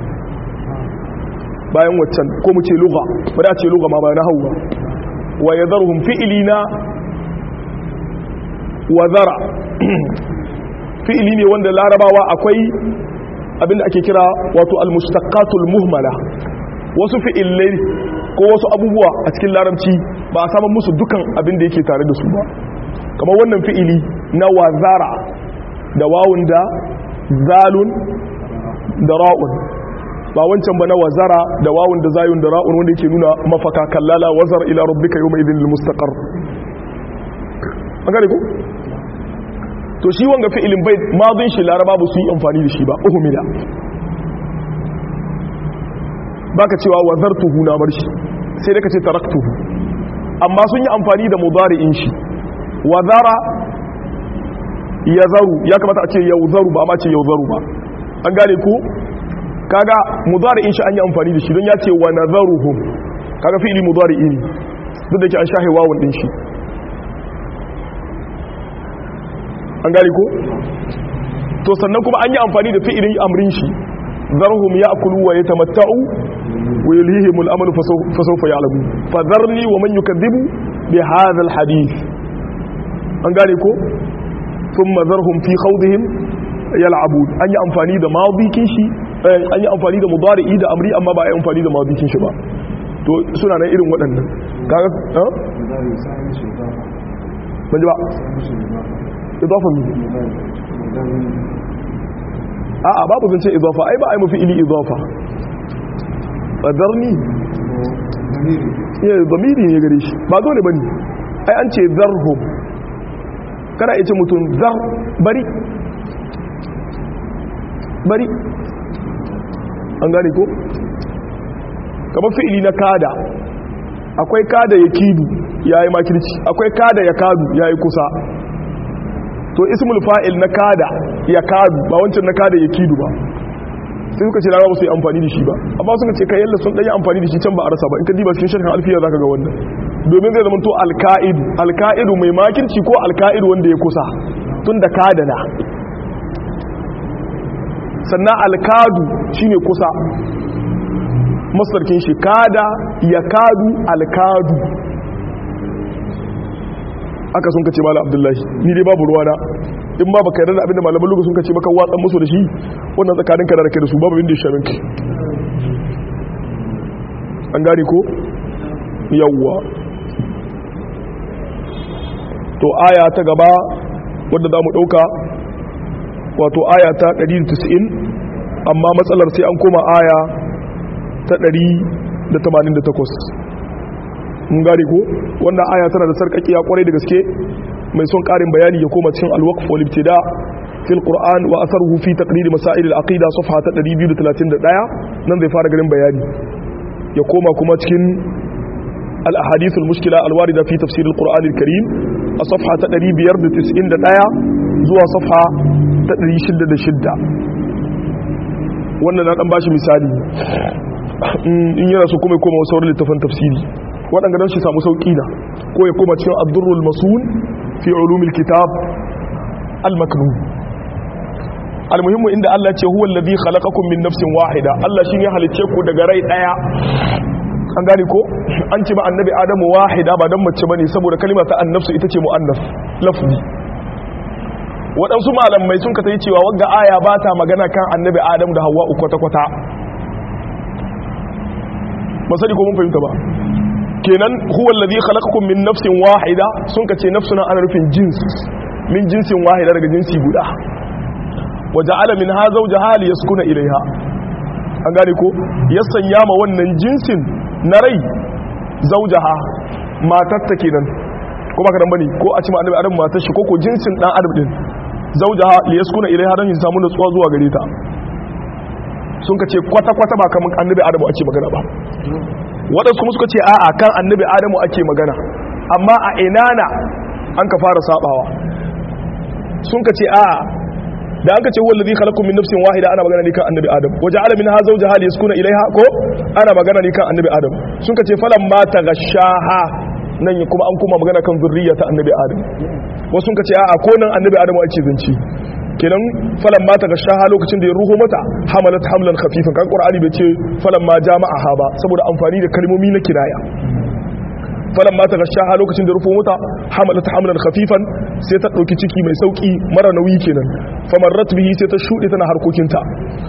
bayan waccan ko mu ce lugha ba da ce lugha ma ba nahwu ba wa yadharuhum fi'lina wa zara fi'ili ne wanda larabawa akwai abinda ake kira wato almustaqatul muhmala wasu fi'ilai ko wasu abubuwa a cikin larabci ba a samun musu dukan abin da yake tare da su ba kamar wannan fi'ili na wazara da wawun da zalun da ra'un ba wancan ba na wazara da wawun da zayun da ra'un wanda yake nuna mafaka kallala wazar ila rabbika yawma idhin lil mustaqar an gane ko to shi wanga fi'ilin bai madin shi laraba ba su yi amfani da shi ba uhumila baka cewa wazartuhu na bar shi sai da ka ce taraktuhu amma sun yi amfani da mudari'in shi wazara yazaru ya kamata a ce yauzaru ba amma ce yauzaru ba an gane ko kaga mudari'in shi an yi amfani da shi don ya ce wa nadharuhum kaga fi'ili mudari'i ne duk da ke an shahe wawun din shi an gari ko to sannan kuma an yi amfani da fi'ilin amrin shi zarhum ya'kulu wa yatamatta'u wa yulhihim al-amalu fa sawfa ya'lamu fa dharni wa man yukadhibu bi hadha al-hadith an gari ko thumma zarhum fi khawdihim yal'abun an yi amfani da madikin shi an yi amfani da mudari'i da amri amma ba a yi amfani da madikin shi ba to suna nan irin waɗannan kaga ha ban ji ba idafa mu a'a babu zan ce idafa ai ba ai mafi ili idafa qadarni ya zamiri ne gare shi ba dole bane ai an ce zarhum kana yace mutum zar bari bari an gane ko kamar fi'ili na kada akwai kada ya kidu yayi makirci akwai kada ya kadu yayi kusa to ismul fa'il na kada ya kadu ba wancan na kada ya kidu ba sai suka ce larabawa su yi amfani da shi ba amma suka ce kai yalla sun ɗanyi amfani da shi can ba a rasa ba in ka diba cikin shirkan alfiya za ka ga wannan domin zai zama to alka'idu alka'idu mai makirci ko alka'idu wanda ya kusa tun da kada na sannan alkadu shine kusa masarkin shi kada ya kadu alkadu aka sun kace malam abdullahi ni dai babu ruwana in ba baka yarda da abinda malaman lugu sun kace maka watsan musu da shi wannan tsakanin ka da kai da su babu inda ya shamin ki an gane ko yawwa to aya ta gaba wadda za mu ɗauka wato aya ta 190 amma matsalar sai an koma aya ta 188 mun gane ko wannan aya tana da sarkakiya kwarai da gaske mai son karin bayani ya koma cikin alwaqf wal ibtida fil qur'an wa atharuhu fi taqrir masail al aqida safha ta 231 nan zai fara garin bayani ya koma kuma cikin al ahadith al mushkila al warida fi tafsir al qur'an al karim a safha ta 591 zuwa safha ta 606 wannan na dan bashi misali in yana so kuma ya koma wasu sauran littafin tafsiri waɗanda don shi samu sauƙi na ko ya koma cikin addurrul masun fi ulumil kitab al-maknun almuhimmu inda Allah ce huwa alladhi khalaqakum min nafsin wahida Allah shi ya halice ku daga rai daya an gane ko an ce ma annabi adamu wahida ba dan mace bane saboda kalma ta annafsu ita ce muannas lafzi waɗansu malamai sun ka tayi cewa wagga aya ba ta magana kan annabi adamu da hawwa kwata-kwata ba sani ko mun fahimta ba kenan huwa alladhi khalaqakum min nafsin wahida sun kace nafsuna ana rufin jins min jinsin wahida daga jinsi guda wa ja'ala minha zawjaha liyaskuna ilaiha an gane ko ya sanya ma wannan jinsin na rai zawjaha matar ta kenan ko baka dan bane ko a ci ma annabi adam matar shi ko ko jinsin dan adam din zawjaha liyaskuna ilaiha dan yin samu nutsuwa zuwa gare ta sun kace kwata kwata ba kaman annabi adam ake magana ba waɗansu kuma suka ce a'a kan annabi adamu ake magana amma a inana an ka fara sabawa sun ka ce a'a da an ka ce wallazi khalaqakum min nafsin wahida ana magana ne kan annabi adam waja'ala minha zawjaha liyaskuna ilaiha ko ana magana ne kan annabi adam sun ka ce falan ma tagashaha nan kuma an kuma magana kan zurriya ta annabi adam wasu sun ka ce a'a ko nan annabi adamu ake zanci kenan falan ma tagashaha lokacin da ya ruho mata hamalat hamlan khafifan kan qur'ani bai ce falan ma jama'aha ba saboda amfani da kalmomi na kinaya falan ma tagashaha lokacin da rufo mata hamalat hamlan khafifan sai ta dauki ciki mai sauki mara nauyi kenan famarrat bihi sai ta shude tana harkokinta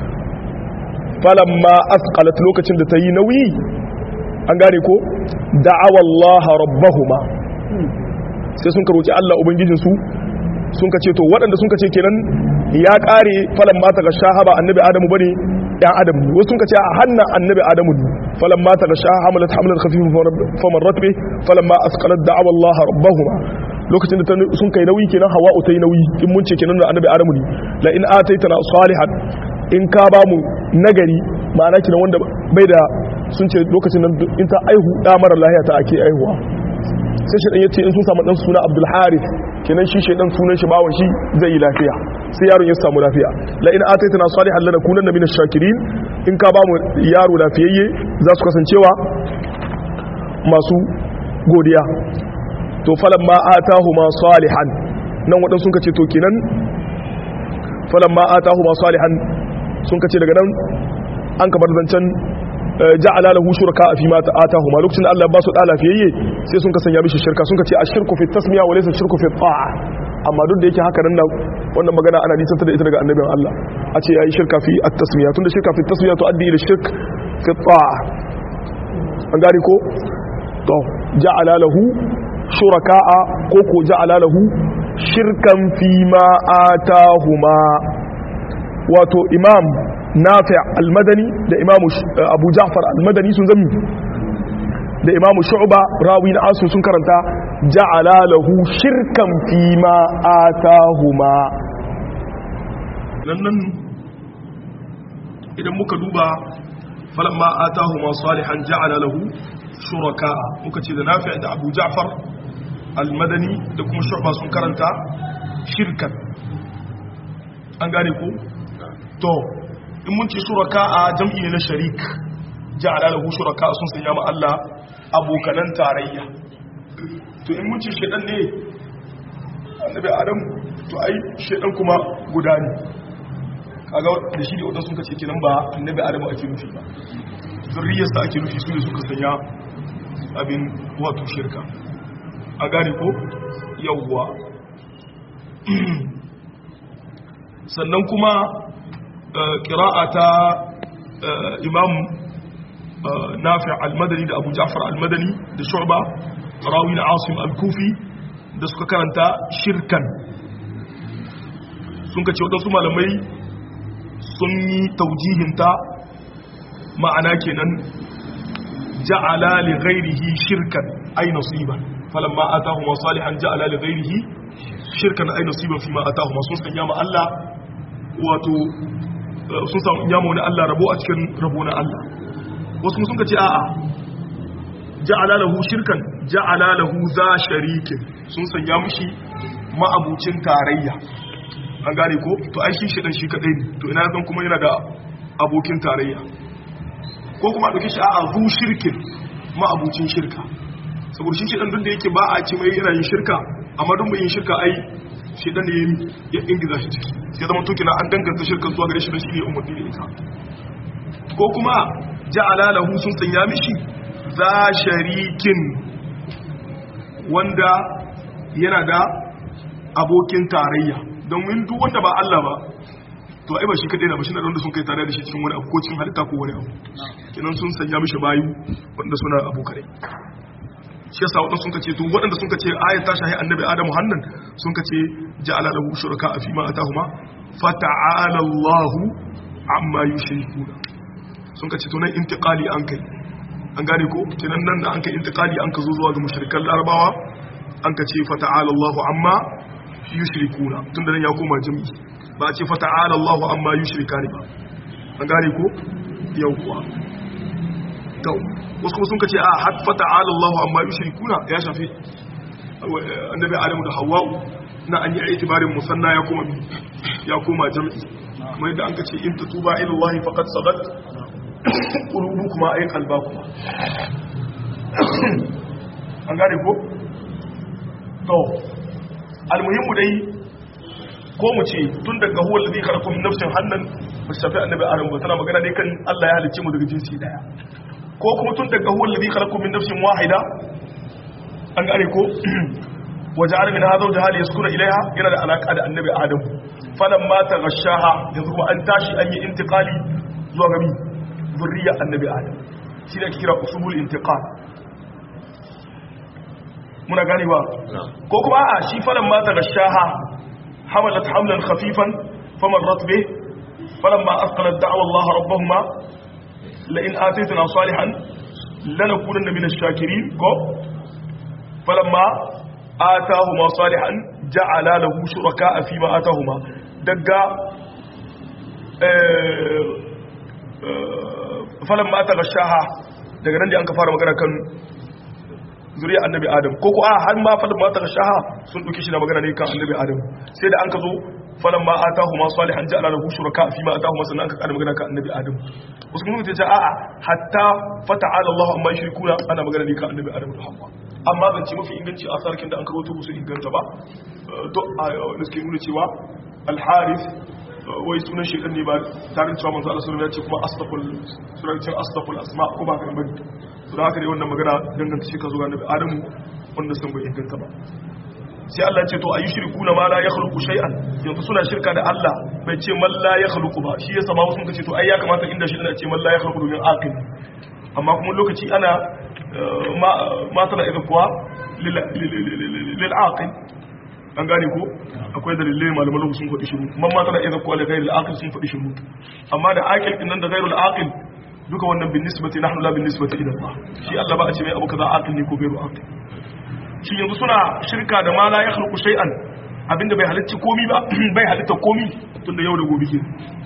falan ma asqalat lokacin da ta yi nauyi an gane ko da'awa Allah rabbahuma sai sun karoci Allah ubangijinsu sun kace to waɗanda sun kace kenan ya ƙare falan mata ga shahaba annabi adamu bane ɗan adam ne wasu sun kace a hannan annabi adamu ne falan mata ga shaha hamalat hamlan khafifun faman ratbe falan ma asqalat da'awa Allah rabbahuma lokacin da sun kai nauyi kenan hawa'u ta yi nauyi in mun ce kenan da annabi adamu ne la in ataitana salihan in ka ba mu nagari ma'ana kenan wanda bai da sun ce lokacin nan in ta aihu da mara lahiya ta ake aihuwa sai shaidan ya ce in sun samu dan suna abdul harith kenan shi shaidan sunan shi bawon shi zai yi lafiya sai yaron ya samu lafiya la in ataitana salihan lanakunanna minash shakirin in ka ba mu yaro lafiyayye za su kasancewa masu godiya to falan ma atahu ma salihan nan waɗansu sun kace to kenan falan ma atahu ma salihan sun kace daga nan an kabar zancen ja'ala lahu shuraka fi ma atahu ma lokacin da Allah ba su da lafiyayye sai sun kasanya mishi shirka sun kace ashirku fi tasmiya wa laysa shirku fi ta'a amma duk da yake haka nan wannan magana ana nisantar da ita daga annabin Allah a ce yayi shirka fi at-tasmiya tunda shirka fi tasmiya to addi ila shirk fi ta'a an gari ko to ja'ala lahu shuraka'a ko ko ja'ala lahu shirkan fi ma atahuma wato imam nafi' al-madani da imam abu ja'far al-madani sun zami da imam shu'ba rawi na asu sun karanta ja'ala lahu shirkan fi ma atahuma nan idan muka duba falamma atahuma salihan ja'ala lahu shuraka muka ce da nafi' da abu ja'far al-madani da kuma shu'ba sun karanta shirkan an gane ko to in mun ce shuraka a jam'i ne na sharik ja'ala lahu shuraka sun sanya ma Allah abokanan tarayya to in mun ce shedan ne annabi adam to ai shedan kuma guda ne kaga da shi da wadansu sun kace kenan ba annabi adam ake nufi ba zurriyarsa ake nufi su ne suka sanya abin wato shirka a gane ko yawwa sannan kuma ƙira'a ta imam nafi al-madani da abu ja'far al-madani da shu'ba rawi na asim al-kufi da suka karanta shirkan sun ka ce waɗansu malamai sun yi taujihinta ma'ana kenan ja'ala li ghairihi shirkan ay nasiban falamma atahuma salihan ja'ala li ghairihi shirkan ay nasiban fima atahuma sun sanya ma Allah wato sun samu yamo na Allah rabo a cikin rabo na Allah wasu sun ce a'a ja'ala lahu shirkan ja'ala lahu za sharikin sun sanya mishi ma'abucin tarayya an gane ko to ai shi shi dan shi kadai ne to ina zan kuma yana da abokin tarayya ko kuma dauki shi a'a zu shirkin ma'abucin shirka saboda shi shi dan duk da yake ba a ce mai yana yin shirka amma duk mai yin shirka ai shi dan ne ya ingiza shi ciki sai zama to kina an danganta shirkan zuwa gare shi da shi ne umarni da ita ko kuma ja'ala lahu sun sanya mishi za sharikin wanda yana da abokin tarayya don wani duk wanda ba Allah ba to ai ba shi kadai na ba shi na wanda sun kai tare da shi cikin wani abu ko cikin halitta ko wani abu kinan sun sanya mishi bayu wanda suna abokanai shi yasa wadanda sun kace to wadanda sun kace ayat ta shahi annabi adamu hannan sun kace ja'ala lahu shuraka fi ma atahuma fata'ala Allahu amma yushrikuna sun kace to nan intiqali an kai an gane ko kinan nan da an kai intiqali an ka zo zuwa ga mushrikan larabawa an kace fata'ala Allahu amma yushrikuna tunda nan ya koma jami'i ba a ce fata'ala Allahu amma yushrikani ba an gane ko yawwa to wasu kuma sun kace a hatta ta'ala Allahu amma yushrikuna ya shafi annabi Adamu da Hawwa na an yi itibarin musanna ya koma ya koma jami'i kuma yadda an kace in tatuba ila Allah faqad sagat qulubukuma ay qalbakuma an gane ko to almuhimmu dai ko mu ce tun daga huwa alladhi khalaqakum min nafsin hannan ba shafi annabi Adamu ba tana magana ne kan Allah ya halicce mu daga jinsi daya ko kuma tun daga huwa alladhi khalaqakum min nafsin wahida an gane ko waja'ala min hadha wajha yaskuna ilaiha yana da alaka da annabi adam falamma taghashaha yanzu kuma an tashi an yi intiqali zuwa ga mi zurriya annabi adam shi ne kira usulul intiqal muna gane ba ko kuma a shi falamma taghashaha hamalat hamlan khafifan famarrat bih falamma asqalat da'wa Allah rabbahuma لئن آتيتنا صالحا لنكونن من الشاكرين كو فلما آتاهما صالحا جعل له شركاء فيما آتاهما دقا فلما تغشاها daga nan da an ka fara magana kan zuriya annabi adam ko ko a har ma falin mata shaha sun duki shi na magana ne kan annabi adam sai da an ka zo falamma atahuma salihan ja'ala lahu shuraka fi ma atahuma sannan aka kada magana kan annabi adam wasu kuma ta ce a'a hatta fata'ala Allah amma yushrikuna ana magana ne kan annabi adam da hawa amma zan ce mafi inganci a sarkin da an karoto su inganta ba to a wani suke nuna cewa al-harith wai sunan shekan ne ba tare da cewa manzo Allah sallallahu alaihi wasallam ya ce kuma astaqul sunan ce astaqul asma ko ba kan bane to da haka ne wannan magana danganta shi ka zuwa annabi adamu wanda sun bai inganta ba sai Allah ce to ayi shirku na ma la yakhluqu shay'an yanzu suna shirka da Allah bai ce man la yakhluqu ba shi yasa ma wasu kace to ai ya kamata inda shi ana ce man la yakhluqu domin aqil amma kuma lokaci ana ma ma tana idan kuwa lil aqil an gane ko akwai dalilai malaman lokacin sun faɗi shiru man ma tana idan kuwa da ghairil aqil sun faɗi shiru amma da aqil din nan da ghairul aqil duka wannan bin nisbati nahnu la bin nisbati ila Allah shi Allah ba a ce mai abu kaza aqil ne ko ghairu aqil shi yanzu suna shirka da ma la ya khluqu shay'an abinda bai halitta komi ba bai halitta komi tunda yau da gobe ke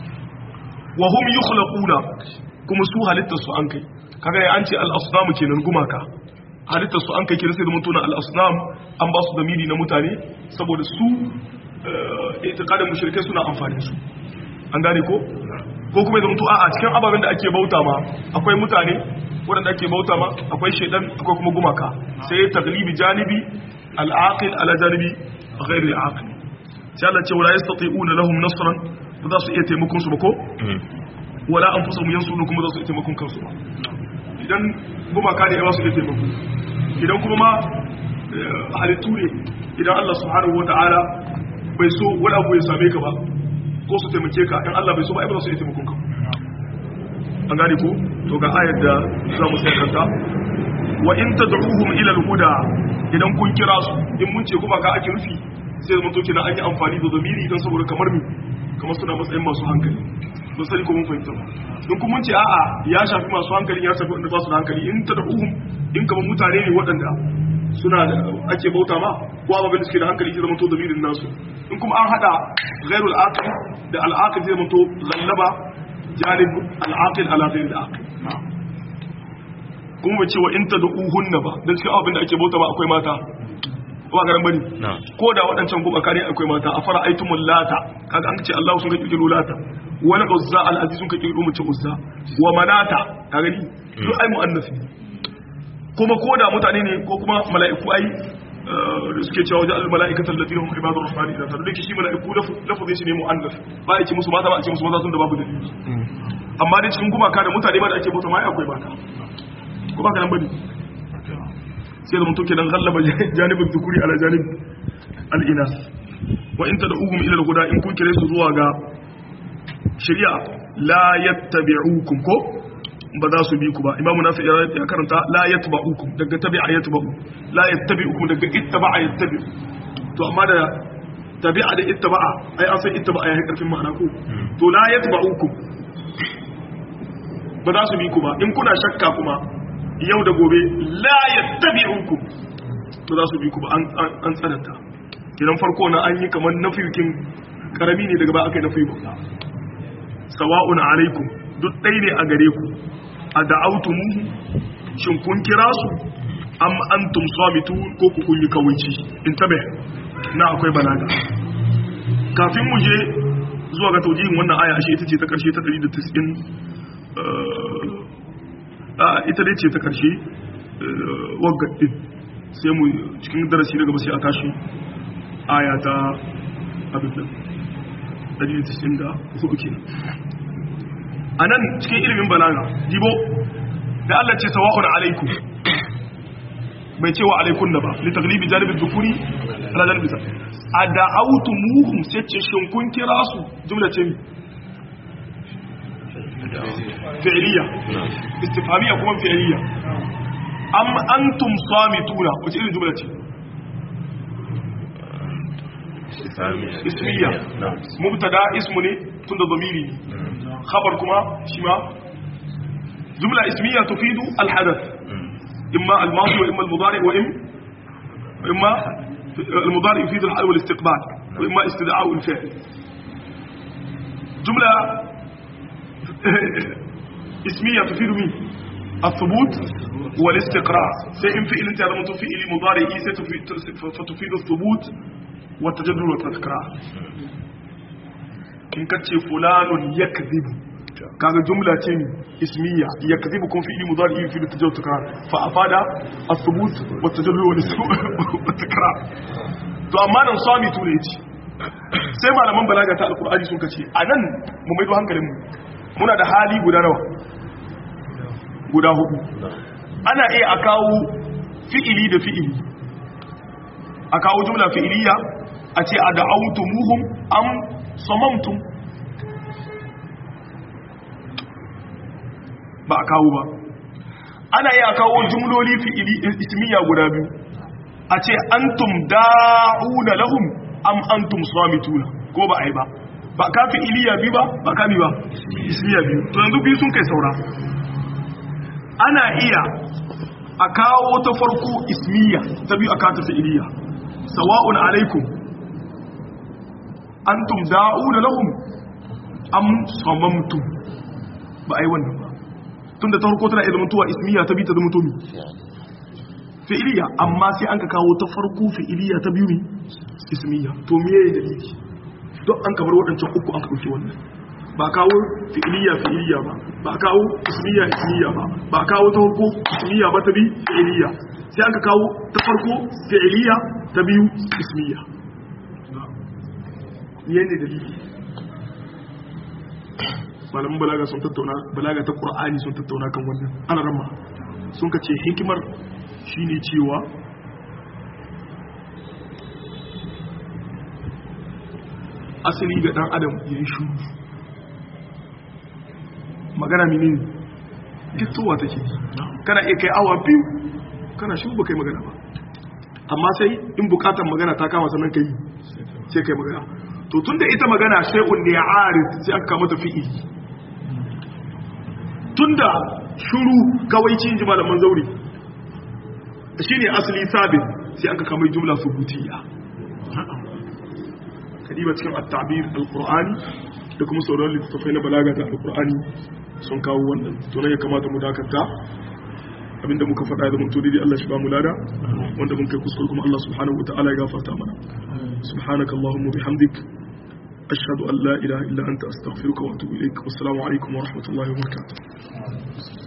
wa hum yukhlaquna kuma su halitta su an kai kaga ya an ce al asnam kenan gumaka halitta su an kai kenan sai da mutuna al asnam an ba su damiri na mutane saboda su itiqadin mushrikai suna amfani su an gane ko ko kuma da mutu a cikin ababen da ake bauta ma akwai mutane waɗanda ake bauta ma akwai shaidan akwai kuma gumaka sai ya taglibi janibi al'aqil ala janibi ghairi al'aqil sai Allah ce wala yastati'una lahum nasran ba za su iya taimakon su ba ko wala anfusuhum yansurun kuma za su iya taimakon kansu ba idan gumaka ne ba su iya taimako idan kuma ma halittu ne idan Allah subhanahu wata'ala bai so wani abu ya same ka ba ko su taimake ka in Allah bai so ba ai ba za su iya taimakon ka an gane ko to ga ayar da za mu sai kanta wa in tad'uhum ila al-huda idan kun kira su in mun ce kuma ka ake rufi sai zama to kina an yi amfani da zamiri dan saboda kamar mi kamar suna matsayin masu hankali don sani ko mun fahimta ba in kun mun ce a'a ya shafi masu hankali ya shafi wanda ba su da hankali in tad'uhum in kamar mutane ne waɗanda suna da ake bauta ma ko ababen da suke da hankali zai zama to zamirin nasu in kuma an hada ghairul aqil da al-aqil zai zama to zallaba janib al'aqil ala ghayr al'aqil kuma ba cewa in tad'uhunna ba dan cikin abin da ake bauta ba akwai mata ba garan bane ko da waɗancan kuma kare akwai mata a fara aitumul lata kaga an ce Allah sun ga kirkiro lata wani uzza al-aziz sun ka kirkiro mace uzza wa manata ka gani duk ai muannas ne kuma ko da mutane ne ko kuma mala'iku ai da suke cewa wajen al-mala'ikata allati hum ibadur rahman idan ta dake shi mala'iku lafazin shi ne muannas ba ya ce musu mata ba a ce musu maza sun da babu dalili amma dai cikin gumaka da mutane ba da ake bauta ma ai akwai mata ko ba ka nan bane sai da mutum kenan gallaba janibin dhukuri ala janib al-inas wa in tad'uhum ila al-huda in kun kire su zuwa ga shari'a la yattabi'ukum ko ba za su bi ku ba imamu nafi ya karanta la yatba'ukum daga tabi'a yatba'u la yattabi'ukum daga ittaba'a yattabi'u to amma da tabi'a da ittaba'a ai an san ittaba'a ya karfin ma'ana ko to la yatba'ukum ba za su bi ku ba in kuna shakka kuma yau da gobe la yattabi'ukum to za su bi ku ba an tsananta kidan farko na an yi kamar nafiyin karami ne daga ba aka yi nafi ba sawa'un alaikum duk ɗaya ne a gare ku a da'autumu shin kun kira su am antum samitu ko ku kun yi kawaici in tabe na akwai balaga kafin mu je zuwa ga taujihin wannan aya ashe ita ce ta karshe ta 190 a ita dai ce ta karshe wagga sai mu cikin darasi daga sai a tashi aya ta abin da 194 kenan a nan cikin ilimin balaga dibo da Allah ce sawa'un alaikum bai ce wa alaikun da ba litaglibi janibin dukuri ala janibin sa a da'autu muhum sai ce shin kun kira su jumla ce mi fi'liya istifhamiya kuma fi'liya am antum samituna wace irin jumla ce ismiya mubtada ismu ne tunda zamiri ne خبر كما شما جملة اسمية تفيد الحدث إما الماضي وإما المضارع وإما إما المضارع يفيد الحال والاستقبال وإما استدعاء الفعل جملة اسمية تفيد مين الثبوت والاستقرار سيئن فئل انت هذا متفئل مضارع فتفيد الثبوت والتجدد والتذكرار in ka ce fulanun yakzibu kaga jumla ce ne ismiya yakzibu kun fi'li mudari fi tajawuz takrar fa afada as-subut wa tajallu wa takrar to amma nan sami tune ce sai malaman balaga ta alqur'ani sun kace anan mu maido hankalin mu muna da hali guda nawa guda hudu ana iya a kawo fi'ili da fi'ili a kawo jumla fi'iliya a ce a da'autumuhum am samamtum ba a kawo ba ana iya kawo jumloli fi'ili ismiya guda biyu a ce antum da'una lahum am antum samituna ko ba a yi ba ba ka fi'iliya biyu ba ba ka bi ba ismiya biyu to yanzu biyu sun kai saura ana iya a kawo ta farko ismiya ta biyu a kata fi'iliya sawa'un alaikum antum da'una lahum am samamtum ba ai wannan ba tunda ta farko tana iya zamantowa ismiya ta biyu ta zamanto mi fi'iliya amma sai an ka kawo ta farko fi'iliya ta biyu mi ismiya to me yayi dalili don an kamar waɗancan uku an ka ɗauki wannan ba kawo fi'iliya fi'iliya ba ba kawo ismiya ismiya ba ba kawo ta farko ismiya ba ta bi fi'iliya sai aka kawo ta farko fi'iliya ta biyu ismiya yene dalili malamin balaga sun tattauna balaga ta qur'ani sun tattauna kan wannan ana ramma sun ka ce hikimar shine cewa asali ga dan adam yayin shuru magana mini ne gittowa take kana iya kai awa biyu kana shi ba kai magana ba amma sai in bukatar magana ta kama sannan kai sai kai magana to tunda ita magana shay'un ne arid sai aka kama ta fi'ili tunda shuru kawai cin ji malaman zauri shine asali sabit sai aka kama jumla subutiyya kadiba cikin at-ta'bir al-qur'ani da kuma sauran littattafai na balaga da al-qur'ani sun kawo wannan to ne ya kamata mu dakata abinda muka faɗa da mutu daidai Allah shi ba mu lada wanda mun kai kuskure kuma Allah subhanahu wataala ya gafarta mana subhanakallahumma bihamdik ashhadu an la ilaha illa anta astaghfiruka wa atubu ilaik wassalamu alaikum wa rahmatullahi wa barakatuh